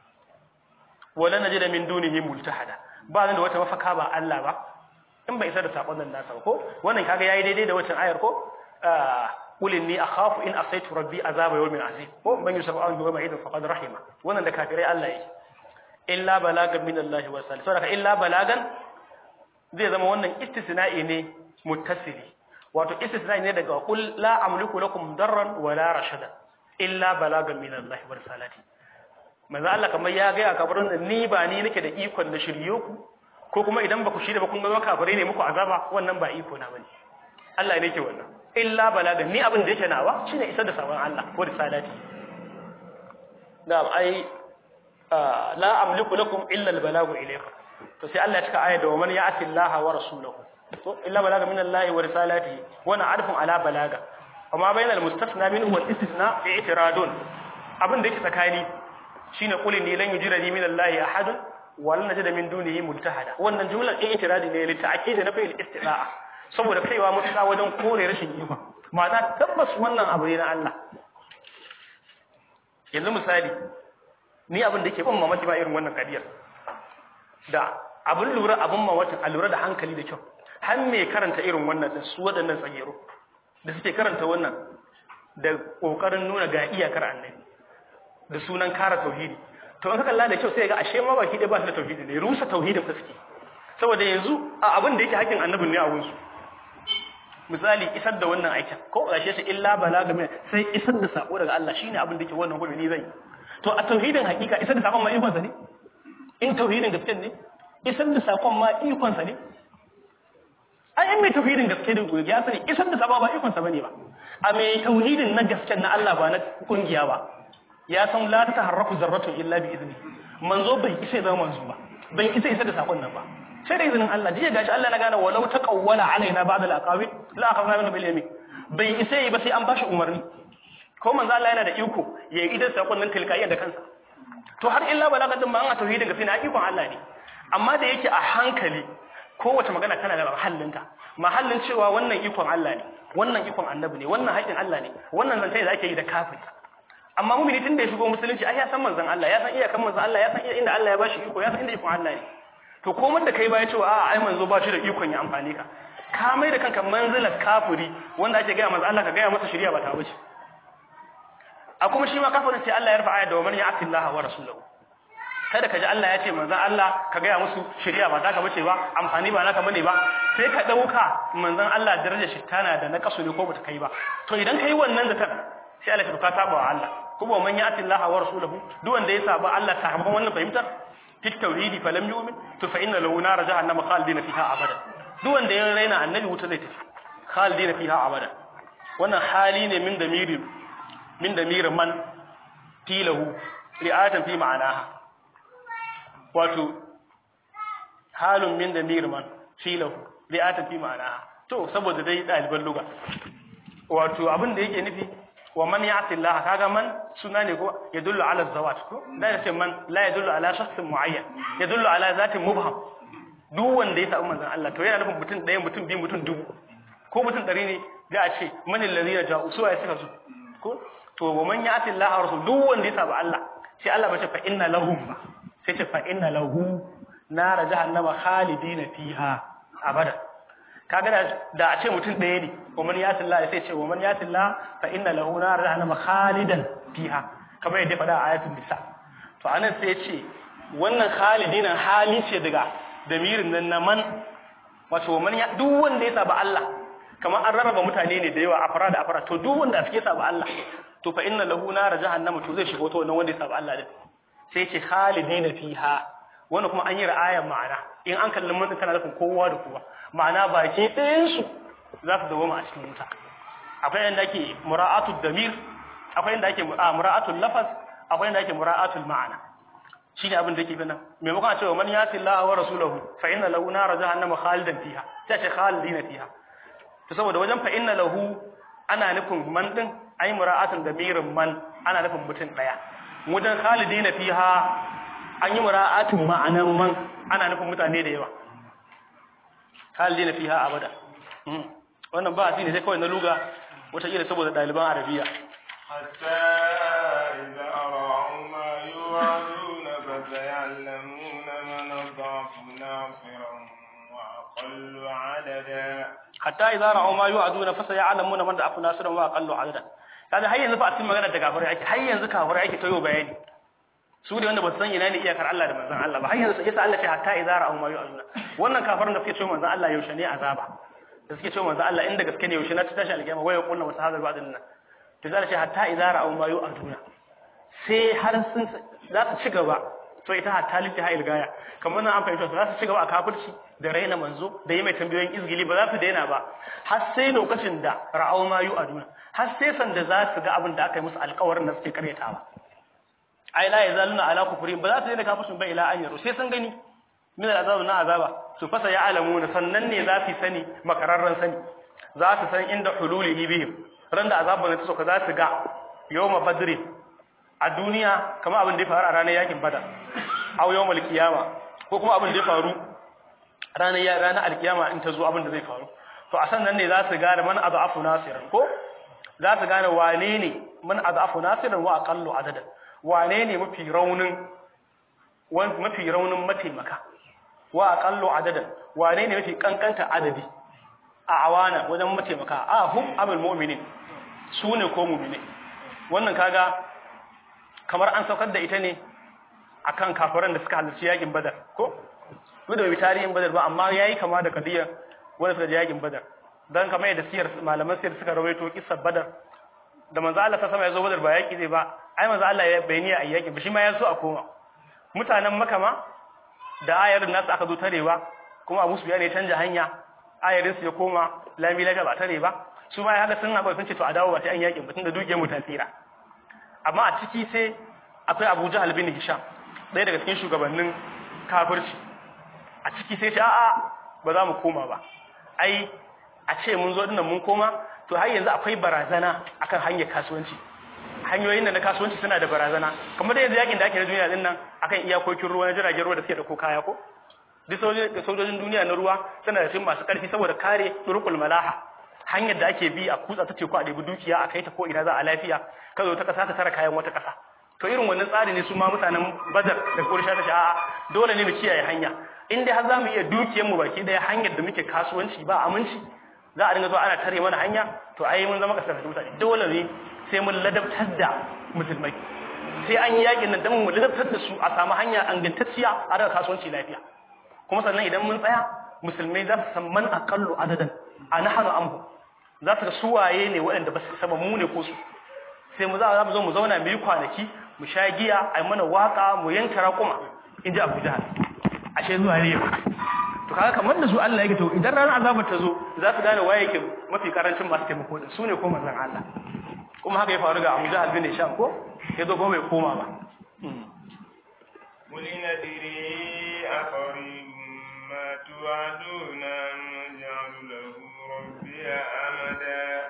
Speaker 1: wa lan najida min dunihi multahada ba nan da wata mafaka ba Allah ba in bai isar da sakon nan nasa ko wannan kaga yayi daidai da wancan ayar ko قل إني أخاف إن أصيت ربي عذاب يوم عظيم ومن يسبب عن يوم عيد فقد رحمه wannan da kafirai Allah yake illa balagan min Allah wa sallam saboda illa balagan zai zama wannan istisna'i ne muttasili wato istisna'i ne daga qul la amliku lakum darran wa la rashada illa balagan min Allah wa salati manzo Allah kamar ya ga kafirin da ni ba ni nake da ikon da shirye ku ko kuma idan ba ku shirye ba kun ga kafirai ne muku azaba wannan ba iko na bane Allah ne ke wannan illa balagan ni abin da yake nawa shine isar da sabon Allah ko risalati da ai la amliku lakum illa albalagu ilaykum to sai Allah ya cika ayat da man ya'ti Allah wa rasulahu to illa balaga min Allah wa risalatihi wa na'rifun ala balaga amma bainal mustasna minhu wal istisna fi i'tiradun abin da yake tsakani shine qul ni lan yujirani min Allah ahad wa lan najida min dunihi multahada wannan jumlar i'tiradi ne li ta'kid na fi'il istida'a saboda kaiwa mutuka wajen kore rashin iko ma'ana tabbas wannan abu ne na Allah yanzu misali ni abin da ke ban mamaki ba irin wannan kadiyar da abin lura abin mamakin a lura da hankali da kyau har me karanta irin wannan din su waɗannan tsagero da suke karanta wannan da ƙoƙarin nuna ga iyakar annabi da sunan kara tauhidi to an ka kalla da kyau sai ga ashe ma baki da ba su da tauhidi ne rusa tauhidin fuski saboda yanzu a abin da yake hakkin annabin ne a wurinsu misali isar da wannan aikin ko gashe shi illa balaga min sai isar da sako daga Allah shine abin da yake wannan gobe ni zai to a tauhidin hakika isar da sakon ma ikon sa ne in tauhidin gaske ne isar da sakon ma ikon sa ne ai in mai tauhidin gaske da gobe ya sani isar da sakon ba ikon sa bane ba a mai tauhidin na gaske na Allah ba na kungiya ba ya san la taharraku zarratun illa bi izni manzo bai isa zama manzo ba bai isa isar da sakon nan ba sai da izinin Allah jiya gashi Allah na gane walau ta kawwala alaina ba'd al-aqawi la akhadna minhu bil yamin bai isa yi ba sai an bashi umarni ko manzo Allah yana da iko ya yi idan sakon nan tilkaiya da kansa to har illa balaga din ma an tauhidin gaskiya na ikon Allah ne amma da yake a hankali kowace magana tana da mahallinta mahallin cewa wannan ikon Allah ne wannan ikon annabi ne wannan haƙin Allah ne wannan zance da ake yi da kafiri amma mumini tun da ya shigo musulunci ai ya san manzon Allah ya san iyakan manzon Allah ya san inda Allah ya bashi iko ya san inda ikon Allah ne to komar da kai baya cewa a'a ai manzo ba shi da ikon ya amfani ka ka mai da kanka manzilar kafiri wanda ake gaya manzo Allah ka gaya masa shari'a ba ta wuce a kuma shi ma kafirin sai Allah ya rufa ayat da man ya'ti Allah wa rasulahu kada ka ji Allah ya ce manzon Allah ka gaya musu shari'a ba taka bace ba amfani ba naka bane ba sai ka dauka manzon Allah darajar shi tana da na kaso ne ko bata kai ba to idan kai wannan zakat sai Allah ka saba wa Allah kuma man ya'ti Allah wa rasulahu duk wanda ya saba Allah ta hamban wannan fahimtar fit tauhidi falam yu'min to fa inna lahu nar jahannama khalidina fiha abada duk wanda ya raina annabi wuta zai tafi khalidina fiha abada wannan hali ne min damirin min damirin man tilahu ri'atan fi ma'anaha wato halun min damirin man tilahu ri'atan fi ma'anaha to saboda dai daliban lugha wato abin da yake nufi wa man ya'ti Allah kaga man suna ne ko yadullu ala zawat ko da yace man la yadullu ala shakhsin muayyan yadullu ala zatin mubham duk wanda ya samu manzon Allah to yana nufin mutum ɗaya mutum biyu mutum dubu ko mutum ɗari ne za a ce man allazina ja'u su ya suka su ko to wa man ya'ti Allah wa rasul duk wanda ya samu Allah sai Allah ba ce fa inna lahum ba sai ce fa inna lahu nar jahannama khalidina fiha abada kaga da da a ce mutum ɗaya ne wa man yati Allah sai ce wa man yati Allah fa inna lahu nar jahannama khalidan fiha kamar yadda faɗa a ayatul nisa to anan sai ya ce wannan khalidina hali ce daga damirin nan na man wato wa man ya duk wanda ya saba Allah kamar an rarraba mutane ne da yawa a fara da afara to duk wanda suke saba Allah to fa inna lahu nar jahannama to zai shigo to wannan wanda ya saba Allah din sai ya ce khalidina fiha wannan kuma an yi ra'ayan ma'ana in an kalli mutum tana nufin kowa da kowa ma'ana baki ɗayansu za su dawo a cikin wuta akwai yadda ake mura'atul damir akwai yadda ake mura'atul lafaz akwai yadda ake mura'atul ma'ana shi ne abin da yake bina maimakon a cewa man yasi Allah wa rasulahu fa inna lahu nar jahannama khalidan fiha sai ce khalidina fiha to saboda wajen fa inna lahu ana nufin man din ai mura'atul damirin man ana nufin mutum daya wajen khalidina fiha an yi mura'atin ma'anan man ana nufin mutane da yawa halina fiha abada wannan ba ne sai kawai na luga wata kila saboda ɗaliban arabiya
Speaker 2: حتى إذا رأوا ما يوعدون فسيعلمون من أضعف ناصرا وأقل عددا
Speaker 1: hatta idza ra'aw ma yu'aduna fa sayalamuna man da'afu nasiran wa aqallu adada kaga har yanzu fa a cikin magana da kafirai ake har yanzu kafirai ake tayo bayani su da wanda ba su san ina ne iyakar Allah da manzon Allah ba har yanzu yasa Allah ce hatta idza ra'aw ma yu'aduna wannan kafirin da suke cewa manzon Allah yaushe ne azaba da suke cewa manzon Allah inda gaske ne yaushe na tashi alƙiyama waya kullu wasu hadal ba'din nan to zai ce hatta idza ra'aw ma yu'aduna sai har sun za su ci gaba to ita hatta lifi ha ilgaya kamar nan an fahimta za su ci gaba a kafirci da raina manzo da yi mai tambayoyin izgili ba za su daina ba har sai lokacin da ra'aw ma yu'aduna har sai sanda za su ga abin da aka yi musu alƙawarin da suke karyatawa ai la yazaluna ala kufrin ba za su daina kafircin ba ila an yaro sai sun gani min al'azab na azaba su fasa ya alamuna sannan ne za su sani makararran sani za su san inda hululihi bihim ran da azabun ta soka za su ga yawma badri a duniya kamar abin da ya faru a ranar yakin badar aw yawmal qiyama ko kuma abin da ya faru ranar ya ranar alkiyama in ta zo abin da zai faru to a sannan ne za su gane man adafu nasiran ko za su gane wane ne man adafu nasiran wa aqallu adadan wane ne mafi raunin mafi raunin mataimaka wa aqallu adadan wane ne mafi kankanta adadi a awana wajen mataimaka a hum amul mu'minin su ne ko mu'mine wannan kaga kamar an saukar da ita ne akan kafiran da suka halarci yakin badar ko duk da bai tarihin badar ba amma yayi kama da kadiyar wanda suka je yakin badar dan kamar yadda siyar malaman siyar suka rawaito kissar badar da manzo Allah ta sama ya zo badar ba yaki zai ba ai manzo Allah ya bayani a yaki ba shi ma ya so a koma mutanen makama da ayarin nasu aka zo tarewa kuma Abu Sufyan ya canja hanya ayarin su ya koma lami laga ba tare ba su ma haka sun haɓa sun ce to a dawo ba sai an yakin ba tunda dukiyar mu ta tsira amma a ciki sai akwai Abu Jahal bin Hisham ɗaya daga cikin shugabannin kafirci a ciki sai ce a'a ba za mu koma ba ai a ce mun zo dinnan mun koma to har yanzu akwai barazana akan hanyar kasuwanci hanyoyin da na kasuwanci suna da barazana kamar da yanzu yakin da ake na duniya din nan akan iyakokin ruwa na jiragen ruwa da suke da ko kaya ko duk sojojin duniya na ruwa suna da cikin masu karfi saboda kare turkul malaha hanyar da ake bi a kutsa ta teku a ɗebi dukiya a kai ta ko ina za a lafiya ka zo ta ƙasa ta tara kayan wata ƙasa to irin wannan tsari ne su ma mutanen badar da kursha ta sha'a dole ne mu kiyaye hanya in dai har za mu iya dukiyar mu baki daya hanyar da muke kasuwanci ba aminci za a dinga zuwa ana tare mana hanya to ai mun zama kasar mutane dole ne sai mun ladabtar da musulmai sai an yi yakin nan dan mu ladabtar da su a samu hanya angantacciya a daga kasuwanci lafiya kuma sannan idan mun tsaya musulmai za su san man aqallu adadan a nahanu amhu za su ga suwaye ne waɗanda ba su saba mu ne ko su sai mu za mu zo mu zauna mu yi kwanaki mu sha giya a mana waka mu yanka raƙuma in ji abu jahal ashe zuwa ne to kaga kamar da su Allah yake to idan ranar azabar ta zo za su gane waye yake mafi karancin masu taimako da su ne ko manzon Allah kuma haka ya faru ga Abu Jahal bin Hisham ko ya zo ko bai koma ba
Speaker 2: قل ندري أقريب ما توعدون أم نجعل له ربي أمدا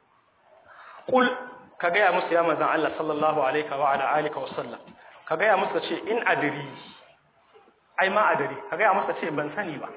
Speaker 1: Kul ka gaya musu ya manzan Allah sallallahu alaihi wa ala alihi wa sallam ka gaya musu ce in adiri ai ma adiri ka gaya musu ce ban sani ba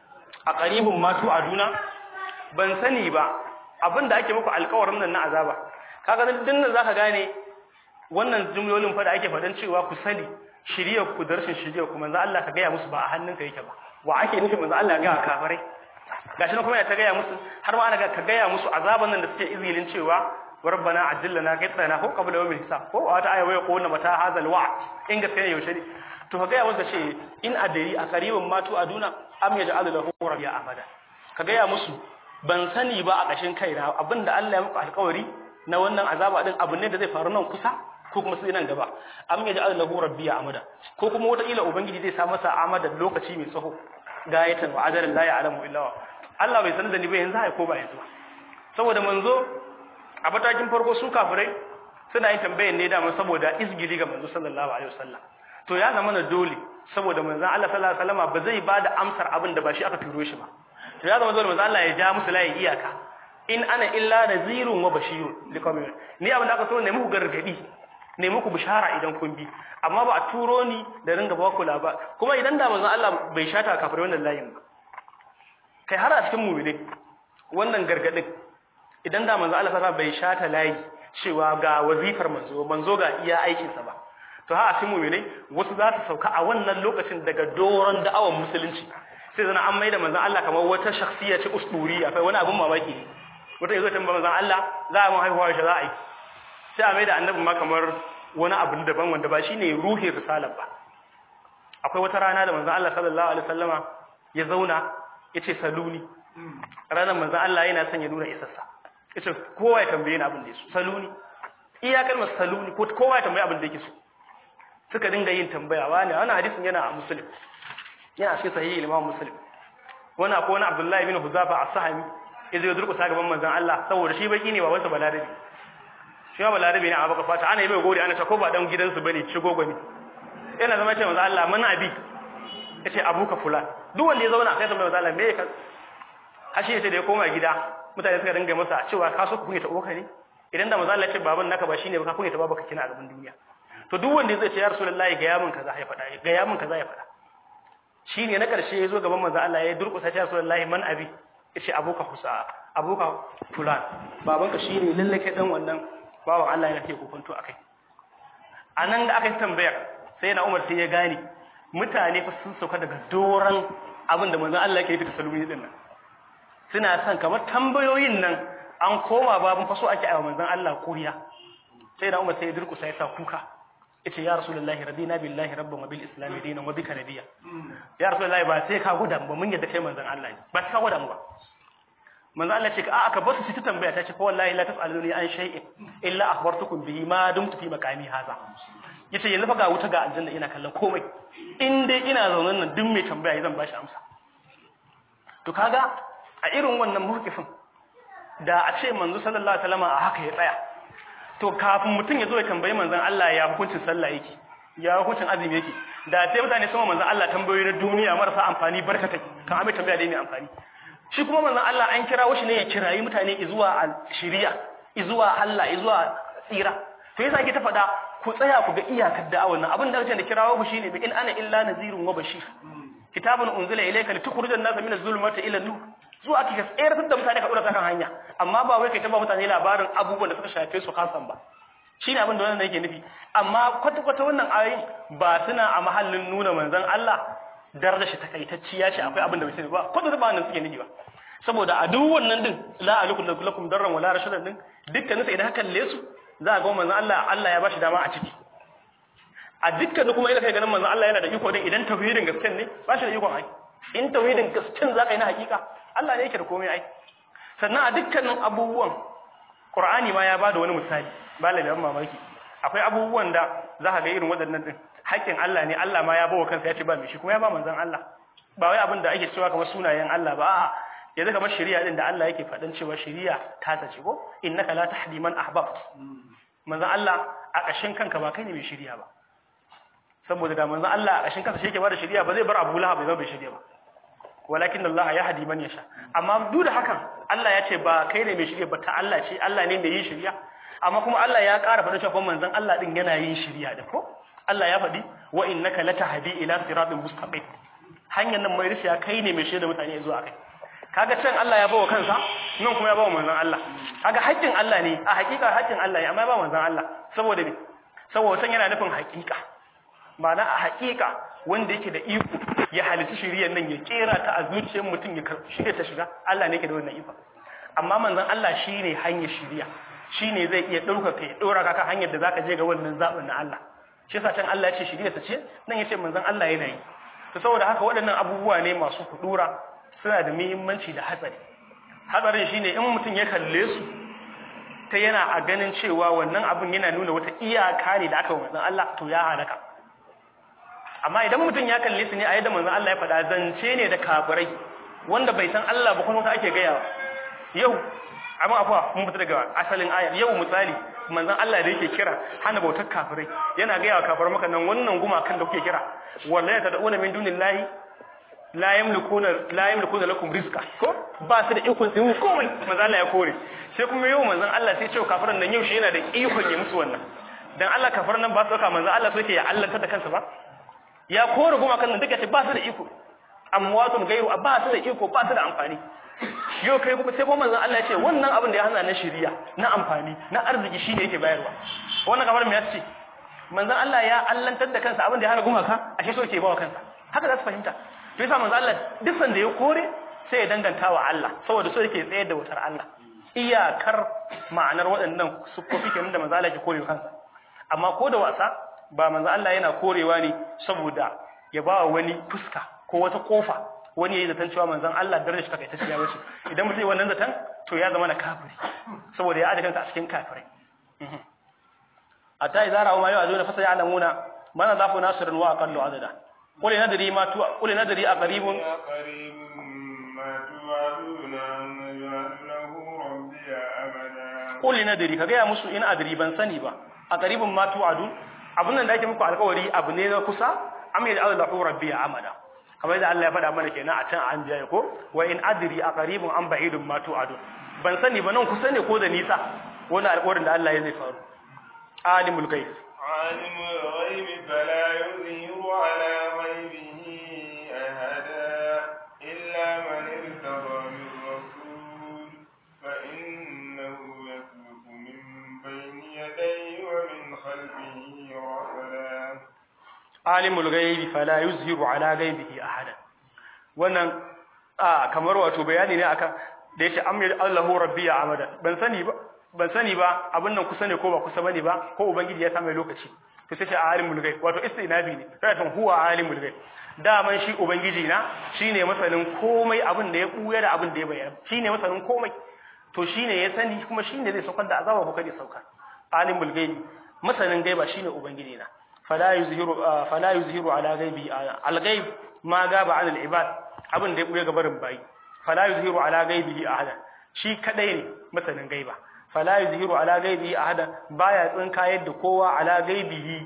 Speaker 1: a qaribun ma tu aduna ban sani ba abinda ake muku alƙawarin nan na azaba kaga dan dinnan zaka gane wannan jumlolin fa da ake fadan cewa ku sani shiriyar ku da rashin shiriyar ku manzan Allah ka gaya musu ba a hannunka yake ba wa ake nufi manzan Allah ga kafirai gashi nan kuma ya ta gaya musu har ma ana ga ka gaya musu azaban nan da suke izilin cewa rabbana ajillana qitana ko qabla yawmil hisab ko wata aya waya ko mata hazal wa'd in gaskiya ne yaushe ne to ka gaya musu ce in adari a qaribin matu aduna am yaj'al lahu rabbiya amada ka gaya musu ban sani ba a kashin kaina abinda Allah ya muku alƙawari na wannan azaba din abu ne da zai faru nan kusa ko kuma sai nan gaba am yaj'al lahu rabbiya amada ko kuma wata ila ubangiji zai sa masa amada lokaci mai tsaho gayatan wa ajarin la ya'lamu illa wa Allah bai sanar da ni ba yanzu ai ko ba yanzu ba saboda manzo a matakin farko su kafirai suna yin tambayar ne da saboda izgili ga manzo sallallahu alaihi wasallam to ya zama na dole saboda manzo Allah sallallahu alaihi wasallam ba zai bada amsar abin da ba shi aka turo shi ba to ya zama dole manzo Allah ya ja musu layin iyaka in ana illa nazirun wa bashirun liqaumin ni abin da aka so ne muku gargadi ne muku bishara idan kun bi amma ba a turo ni da ringa ba ku labar kuma idan da manzon Allah bai shata kafir wannan layin ba kai har a cikin mu'mini wannan gargadin idan da manzon Allah sallallahu bai shata layi cewa ga wazifar manzo manzo ga iya aikin sa ba to ha a cikin mu'mini wasu za su sauka a wannan lokacin daga doron da'awan musulunci sai zana an maida manzon Allah kamar wata shakhsiya ce usduriya kai wani abun mamaki ne wata yazo tambaye manzon Allah za a mun haihuwa shi za a yi sai a maida annabi ma kamar wani abu daban wanda ba shine ruhin risalar ba akwai wata rana da manzon Allah sallallahu alaihi wasallama ya zauna yace saluni ranar manzon Allah yana son ya nuna isassa yace kowa ya tambaye ni abin da yake saluni iya kalmar saluni ko kowa ya tambaye abin da yake so suka dinga yin tambaya wani wannan hadisin yana a muslim yana cikin sahihi imam muslim wani akwai wani abdullahi bin huzafa as-sahami yazo ya durkusa gaban manzon Allah saboda shi baki ne ba wanda balarabi shi ba balarabi ne a baka fata ana yi mai gori ana ta ko ba dan gidansu bane shi gogo ne yana zama ce manzon Allah mun abi yace abuka fulan duk wanda ya zauna sai tambaye manzon Allah me ka hashi yace da ya koma gida mutane suka dinga masa cewa ka so ku kunya ta uwarka ne idan da manzon Allah ya ce baban naka ba shine ba ka kunya ta babaka kina a gaban duniya to duk wanda zai ce ya rasulullahi ga yamin kaza ya faɗa ga yamin kaza ya faɗa shine na karshe ya zo gaban manzon Allah ya durƙusa ya rasulullahi man abi yace abuka husa abuka fulan babanka shine lalle kai dan wannan bawan Allah yana take kokonto akai anan da aka yi tambayar sai na Umar sai ya gane mutane fa sun sauka daga doran abin da manzon Allah yake fita salumi din nan suna son kamar tambayoyin nan an koma babun faso ake a manzon Allah kuriya sai na Umar sai ya durkusa ya sa kuka yace ya rasulullahi radina billahi rabban wa bil islam dinan wa bika nabiyya ya rasulullahi ba sai ka gwada ba mun yadda kai manzon Allah ne ba sai ka gwada mu ba manzo Allah ce a aka basu ta tambaya ta ce fa wallahi la tasaluni an shay'in illa akhbartukum bihi ma dumtu fi maqami hadha yace yanzu fa ga wuta ga aljanna ina kallon komai in dai ina zaune nan duk mai tambaya zan bashi amsa to kaga a irin wannan murkifin da a ce manzo sallallahu alaihi wasallam a haka ya tsaya to kafin mutum ya zo ya tambayi manzon Allah ya hukuncin sallah yake ya hukuncin azumi yake da sai mutane sun manzon Allah tambayoyi na duniya marasa amfani barkatai kan abin tambaya da mai amfani shi kuma manzon Allah an kira shi ne ya kirayi mutane zuwa shari'a zuwa Allah zuwa tsira to yasa ake ta faɗa ku tsaya ku ga iyakar da'awar nan abin da ake da kirawo ku shine bi in ana illa nazirun wa bashir kitabun unzila ilayka litukhrijan nasa min az-zulumati ila nur zuwa ake tsayar da mutane ka dora ta kan hanya amma ba wai kai ta ba mutane labarin abubuwan da suka shafe su kasan ba shine abin da wannan yake nufi amma kwata kwata wannan ayoyin ba suna a mahallin nuna manzon Allah darajar shi takaitacciya ce akwai abin da bai sani ba kwata ba nan suke nufi ba saboda a duk wannan din la alikum lakum darran wala rashadan din dukkanin sa idan haka kalle su za ga manzon Allah Allah ya bashi dama a ciki a dukkan kuma ina kai ganin manzon Allah yana da iko din idan tauhidin gaskiya ne ba shi da ikon ai in tauhidin gaskiya zaka yi na hakika Allah ne yake da komai ai sannan a dukkanin abubuwan Qur'ani ma ya bada wani misali ba la mamaki akwai abubuwan da za ka ga irin waɗannan din haƙƙin Allah ne Allah ma ya bawa kansa ya ce ba mai shi kuma ya ba manzon Allah ba wai abin da ake cewa kamar sunayen Allah ba a'a yanzu kamar shari'a din da Allah yake faɗin cewa shari'a ta sace ko innaka la tahdi man ahbabt manzon Allah a ƙashin kanka ba kai ne mai shari'a ba saboda da manzon Allah a ƙashin kansa shi yake ba da shari'a ba zai bar Abu Lahab bai zama bai shari'a ba walakin Allah ya hadi man yasha amma duk da hakan Allah ya ce ba kai ne mai shari'a ba ta Allah ce Allah ne mai yin shari'a amma kuma Allah ya ƙara faɗa cewa manzon Allah din yana yin shari'a da ko Allah ya faɗi wa innaka latahdi ila siratin mustaqim hanyar nan mai rishiya kai ne mai shaida mutane zuwa kai kaga can Allah ya bawa kansa nan kuma ya bawa manzon Allah kaga haƙƙin Allah ne a haƙiƙa haƙƙin Allah ne amma ya bawa manzon Allah saboda me saboda san yana nufin haƙiƙa ma'ana a haƙiƙa wanda yake da iko ya halitta shiriyar nan ya kera ta a zuciyar mutum ya shirya ta shiga Allah ne yake da wannan iko amma manzon Allah shine hanyar shiriya shine zai iya ɗaukaka ya ɗora ka kan hanyar da zaka je ga wannan zaɓin na Allah shi yasa can Allah ya ce shiriya ta ce nan ya ce manzon Allah yana yi to saboda haka waɗannan abubuwa ne masu kudura suna da muhimmanci da hatsari hatsarin shine in mutum ya kalle su ta yana a ganin cewa wannan abin yana nuna wata iyaka ne da aka wa manzon Allah to ya halaka amma idan mutum ya kalle su ne a yadda manzon Allah ya faɗa zance ne da kafirai wanda bai san Allah ba kuma ake gaya yau amma afuwa mun fita daga asalin ayar yau misali manzon Allah da yake kira hana bautar kafirai yana gaya wa kafirai maka nan wannan gumakan da kuke kira wallahi tad'una min dunillahi la yamlikuna la yamlikuna lakum rizqa ko ba su da ikon su komai manzon Allah ya kore sai kuma yau manzon Allah sai ce kafiran nan yau shi yana da ikon ya musu wannan dan Allah kafiran nan ba su dauka manzon Allah sai ya Allah da kansa ba ya kore gumakan nan duka ce ba su da iko amwatun gairu ba su da iko ba su da amfani yau kai kuma sai kuma manzon Allah ya ce wannan abin da ya hana na shiriya na amfani na arziki shine yake bayarwa wannan kamar me yace manzon Allah ya allantar da kansa abin da ya hana gumaka ashe so yake bawa kansa haka za su fahimta to yasa manzon Allah duk sanda ya kore sai ya danganta wa Allah saboda so yake tsayar da wutar Allah iyakar ma'anar waɗannan sukofi kenan da manzon Allah ke kore kansa amma ko da wasa ba manzon Allah yana korewa ne saboda ya ba wani fuska ko wata kofa wani yayi zaton cewa manzon Allah darajar shi takaita ya wuce idan mutum wannan zaton to ya zama na kafiri saboda ya aje kansa a cikin kafirai hatta idza ra'u ma yu'aduna fa sayalamuna man zafu nasrun wa aqallu adada qul nadri ma tu qul nadri aqribun qul nadri kaga ya musu in adri ban sani ba aqribun ma tu'adun abun nan da ake muku alƙawari abu ne na kusa am yaj'alu rabbi amada kamar yadda Allah ya faɗa mana kenan a can an jaye ko wa in adri aqribun am ba'idun ma tu'adun ban sani ba nan kusa ne ko da nisa wannan alƙawarin da Allah ya zai faru alimul ghaib
Speaker 2: alimul ghaib fala yuzhiru ala ghaibihi ahada illa man irtada min rasul fa innahu yasluku min bayni yadayhi wa min khalfihi rasala
Speaker 1: alimul ghaibi fala yuzhiru ala ghaibihi ahada wannan a kamar wato bayani ne akan da yace amir Allahu rabbi amada ban sani ba ban sani ba abin nan kusa ne ko ba kusa bane ba ko ubangiji ya sa mai lokaci to sai ce alimul ghaib wato istinabi ne sai huwa alimul ghaib daman shi ubangiji na shine masanin komai abin da ya buya da abin da ya bayyana shine masanin komai to shine ya sani kuma shine zai saukar da azaba ko kada saukar alimul ghaib masanin gaiba shine ubangiji na fala yuzhiru fala yuzhiru ala ghaibi al ghaib ma gaba an al ibad abin da ya buya gabarin bayi fala yuzhiru ala ghaibihi ahada shi kadai ne masanin gaiba fala yuzhiru ala ghaibihi ahada baya tsinka yadda kowa ala ghaibihi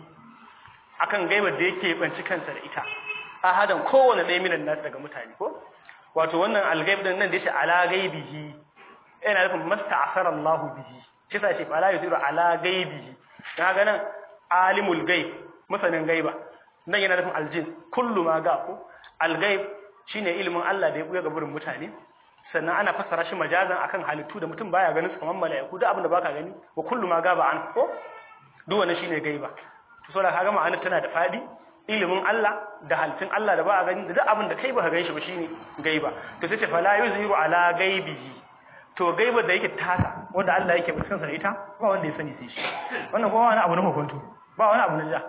Speaker 1: akan gaibar da yake banci kansa da ita ahadan kowanne ɗaya minan nasu daga mutane ko wato wannan algaib din nan da yake ala ghaibihi yana nufin masta'asara Allah bihi shi sa ce fala yuzhiru ala ghaibihi kaga nan alimul ghaib masanin gaiba nan yana nufin aljin kullu ma ga ko algaib shine ilimin Allah da ya buya ga burin mutane sannan ana fassara shi majazan akan halittu da mutum baya ganin su kamar mala'iku duk abin da baka gani wa kullu ma gaba an ko duk wannan shine gaiba to saboda kaga ma'anar tana da fadi ilimin Allah da halittun Allah da ba a gani da duk abin da kai baka gani shi ba shine gaiba to sai ce fala yuzhiru ala gaibihi to gaiba da yake tasa wanda Allah yake mutum sa da ita ba wanda ya sani sai shi wannan kuma wani abu na hukuntu ba wani abu na ja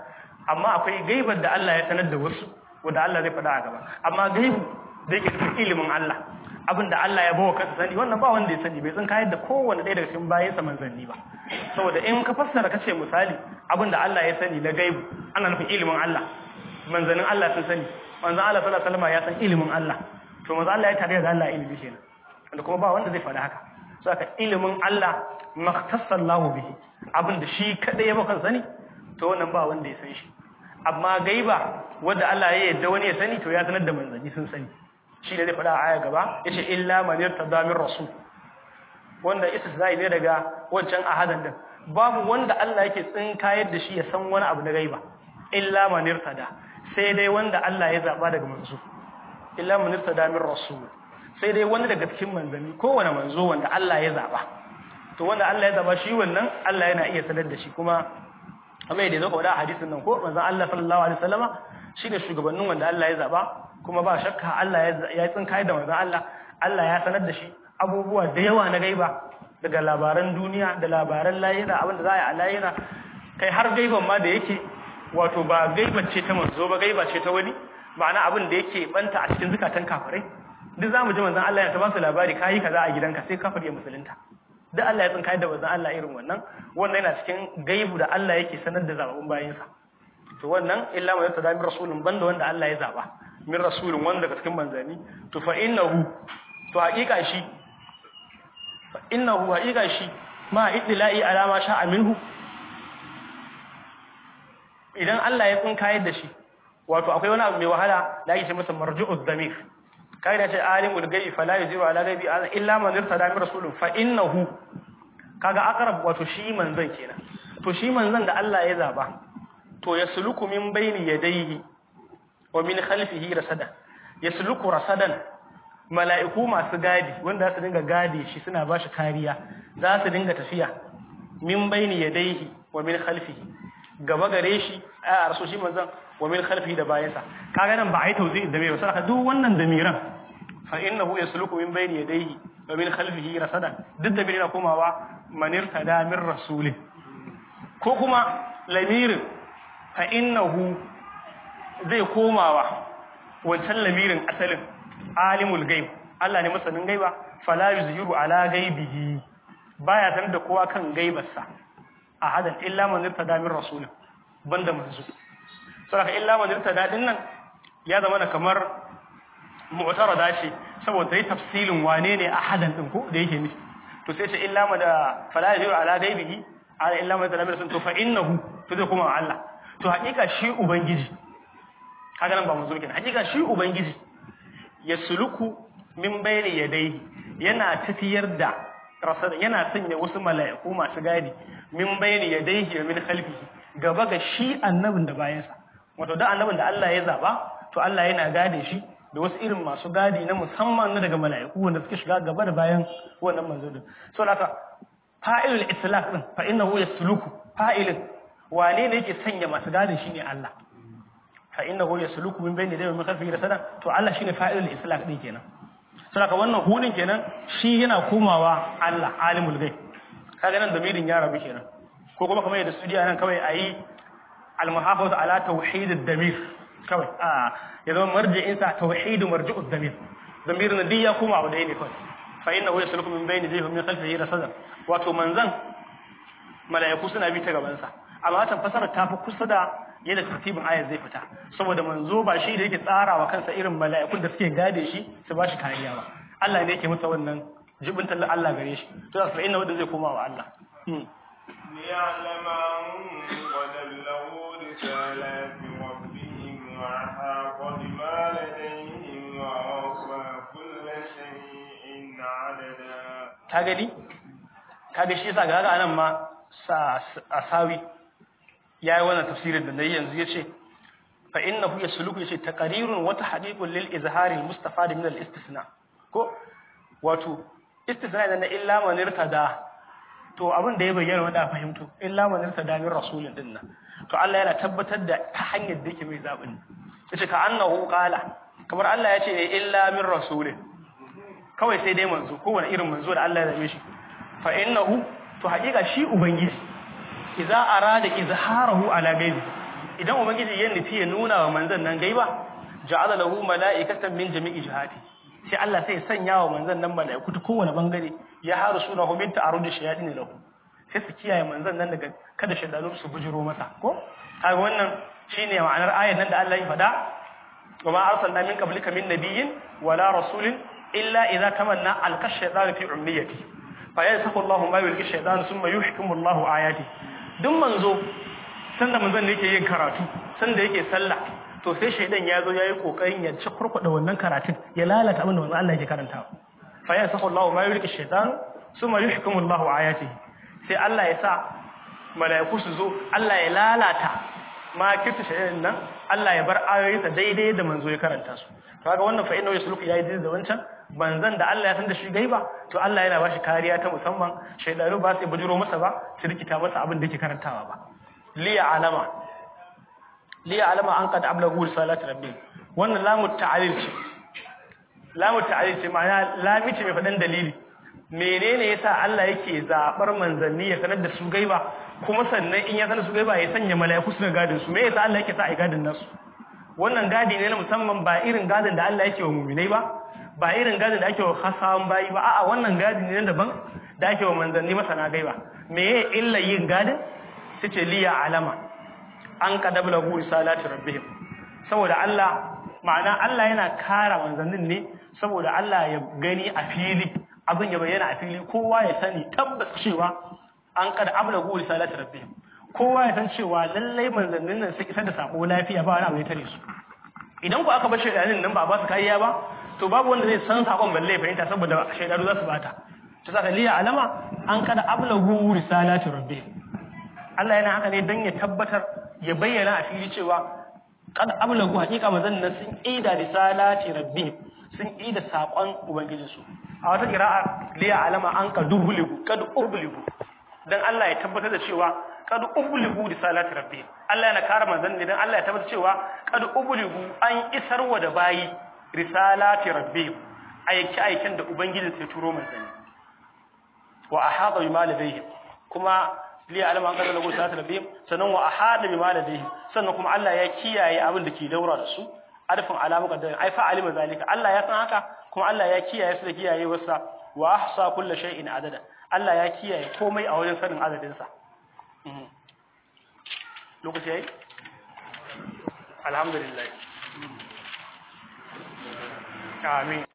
Speaker 1: amma akwai gaibar da Allah ya sanar da wasu wanda Allah zai faɗa a gaba amma gaibu da yake cikin ilimin Allah abin da Allah ya bawa kansa sani wannan ba wanda ya sani bai san kayar da kowanne ɗaya daga cikin bayansa manzanni ba saboda in ka fassara kace misali abin da Allah ya sani na gaibu ana nufin ilimin Allah manzannin Allah sun sani manzan Allah sallallahu alaihi wasallam ya san ilimin Allah to manzan Allah ya tare da Allah ilimi kenan wanda kuma ba wanda zai faɗa haka saka ilimin Allah maktasallahu bihi abin da shi kadai ya baka sani to wannan ba wanda ya san shi amma gaiba wanda Allah ya yarda wani ya sani to ya sanar da manzanni sun sani shi ne zai faɗa a aya gaba yace illa man yartada min rasul wanda istisna'i ne daga wancan ahadan din babu wanda Allah yake tsinkayar da shi ya san wani abu na gaiba illa man yartada sai dai wanda Allah ya zaba daga manzo illa man yartada min rasul sai dai wani daga cikin manzanni kowane manzo wanda Allah ya zaba to wanda Allah ya zaba shi wannan Allah yana iya sanar da shi kuma amma yadda zo ka wada hadisin nan ko manzon Allah sallallahu alaihi wasallama shine shugabannin wanda Allah ya zaba kuma ba shakka Allah ya tsinka da manzon Allah Allah ya sanar da shi abubuwa da yawa na gaiba daga labaran duniya da labaran layira abinda za a yi a layira kai har gaiban ma da yake wato ba gaiban ce ta manzo ba gaiba ce ta wani ma'ana abin da yake banta a cikin zukatan kafirai duk zamu ji manzon Allah ya ta ba su labari kai kaza a gidanka sai kafir ya musulunta duk Allah ya tsinka da manzon Allah irin wannan wannan yana cikin gaibu da Allah yake sanar da zababun bayinsa to wannan illa ma yata min rasulun banda wanda Allah ya zaba min rasulun wanda daga cikin manzani to fa innahu to haƙiƙa shi fa innahu haƙiƙa shi ma idla'i alama sha'a minhu idan Allah ya tsinka da shi wato akwai wani abu mai wahala da ake ce masa marju'ud damir kai da ce alimul gaibi fala yuziru ala gaibi illa man irtada min rasulun fa innahu kaga aqrab wato shi manzon kenan to shi manzon da Allah ya zaba to yasluku min bayni yadayhi wa min khalfihi rasada yasluku rasadan mala'iku masu gadi wanda za su dinga gadi shi suna ba shi kariya za su dinga tafiya min bayni yadayhi wa min khalfihi gaba gare shi a rasu shi manzon wa min khalfihi da bayansa kaga nan ba ai tauzi da mai sai duk wannan damiran fa innahu yasluku min bayni yadayhi wa min khalfihi rasada duk da na komawa manir tada min rasulin ko kuma lamirin fa innahu zai komawa wancan lamirin asalin alimul gaib Allah ne masanin gaiba fala yuzhiru ala gaibihi baya sanar da kowa kan gaibarsa ahadan illa man irtada min rasulin banda manzo saboda illa man irtada din nan ya zama da kamar mu'tarada ce saboda yi tafsilin wane ne ahadan din ko da yake nufi to sai ce illa ma da fala yuzhiru ala gaibihi ala illa man irtada min rasulin to fa innahu to zai kuma Allah to hakika shi ubangiji kaga nan ba manzo kenan hakika shi ubangiji ya suluku min bayni yadayhi yana tafiyar da rasada yana sanya wasu mala'iku masu gadi min bayni yadayhi wa min khalfihi gaba ga shi annabin da bayansa wato da annabin da Allah ya zaba to Allah yana gade shi da wasu irin masu gadi na musamman na daga mala'iku wanda suke shiga gaba da bayan wannan manzo din so haka fa'ilul islaq din fa innahu yasluku fa'ilin wane ne yake sanya masu gadin shine Allah fa innahu yasluku min bayni yadayhi wa min khalfihi rasada to Allah shine fa'ilul islaq din kenan saboda wannan hudin kenan shi yana komawa Allah alimul ghaib kaga nan damirin ya rabu kenan ko kuma kamar yadda studio nan kawai ayi al-muhafazatu ala tauhid ad-damir kawai a ya zama marji'in sa tauhid marji'u ad-damir damirin da ya koma wa dai ne kawai fa innahu yasluku min bayni yadayhi wa min khalfihi rasada wato manzan mala'iku suna bi ta gaban sa amma ta fasara ta fi kusa da yadda tartibin ayar zai fita saboda manzo ba shi da yake tsara wa kansa irin mala'ikun da suke gade shi su ba shi kariya ba Allah ne yake masa wannan jibin tallan Allah gare shi to da inna wanda zai koma wa Allah
Speaker 2: ليعلم أن قد بلغوا رسالات ربهم وأحاط بما لديهم وأحصى كل شيء عددا
Speaker 1: ka gani kaga shi yasa ga anan ma sa asawi ya yi wannan tafsirin da na yi yanzu ya ce fa innahu yasluku yace taqrirun wa tahqiqun lil izhari al mustafad min al istisna ko wato istisna da na illa man irtada to abin da ya bayyana wanda fahimto illa man irtada min rasulin din nan to Allah yana tabbatar da ta hanyar da yake mai zabin yace ka annahu qala kamar Allah ya ce ne illa min rasulin kawai sai dai manzo kowane irin manzo da Allah ya zabe shi fa innahu to haƙiƙa shi ubangiji idza arada izharahu ala gaibi idan ubangiji ya nufi ya nuna wa manzon nan gaiba ja'ala lahu mala'ikatan min jami'i jihati sai Allah sai ya sanya wa manzon nan mala'iku ta kowane bangare ya haru sunahu min ta'arudi shayatin lahu sai su kiyaye manzon nan daga kada shaydanu su bujiro masa ko kaga wannan shine ma'anar ayar nan da Allah ya faɗa wa ma arsalna min qablika min nabiyyin wala rasulin illa idza tamanna alqa shaytanu fi umniyati fa yansahu Allahu ma yulqi shaytanu thumma yuhkimu Allahu ayati duk manzo sanda manzon yake yin karatu sanda yake sallah to sai shaydan ya zo yayi kokarin ya ci kurkuda wannan karatun ya lalata abin da manzon Allah yake karantawa fa yansahu Allahu ma yulqi shaytanu thumma yuhkimu Allahu ayati sai Allah ya sa mala'iku su zo Allah ya lalata ma kirta shaydan nan Allah ya bar ayoyinsa daidai da manzo ya karanta su kaga wannan fa inna yasluku yayi da wancan banzan da Allah ya san da shi gaiba to Allah yana bashi kariya ta musamman shaydanu ba su bujuro masa ba su rikita masa abin da yake karantawa ba liya alama liya alama an qad ablagu salati rabbi wannan lamu ta'alil ce lamu ta'alil ce ma'ana lami ce mai fadan dalili menene yasa Allah yake zabar manzanni ya sanar da su gaiba kuma sannan in ya sanar su gaiba ya sanya mala'iku su gadin su me yasa Allah yake sa ai gadin nasu wannan gadi ne na musamman ba irin gadin da Allah yake wa mu'minai ba ba irin gadin da ake wa khasawan bayi ba a'a wannan gadi ne daban da ake wa manzanni masana gaiba me ye illa yin gadin tace liya alama an kadabla hu risalati rabbihim saboda Allah ma'ana Allah yana kara manzannin ne saboda Allah ya gani a fili abin ya bayyana a fili kowa ya sani tabbas cewa an kada ablagu risalati rabbihim kowa ya san cewa lallai manzannin nan sun isar da sako lafiya ba wani abu ya tare su idan ku aka bar shaidanin nan ba ba su kariya ba to babu wanda zai san sakon balle fahimta saboda shaidanu za su bata to saka liya alama an kada ablagu risalati rabbihim Allah yana haka ne dan ya tabbatar ya bayyana a fili cewa kad ablagu hakika manzannin nan sun ida risalati rabbihim sun ida sakon ubangijinsu a wata kira'a liya alama an ka dubuligu kad ubligu dan Allah ya tabbatar da cewa kad ubligu risalati rabbi Allah yana kare manzon ne dan Allah ya tabbatar cewa kad ubligu an isarwa da bayi risalati rabbi aiki aikin da ubangiji sai turo manzon wa ahada bima ladayhi kuma li alama an kada risalati rabbi sannan wa ahada bima ladayhi sannan kuma Allah ya kiyaye abin da ke daura da su arfin alamu kaddarin ai fa alima zalika Allah ya san haka kuma Allah ya kiyaye su da kiyaye wasa wa ahsa kulli shay'in adada Allah ya kiyaye komai a wajen sanin adadin sa lokaci yayi alhamdulillah amin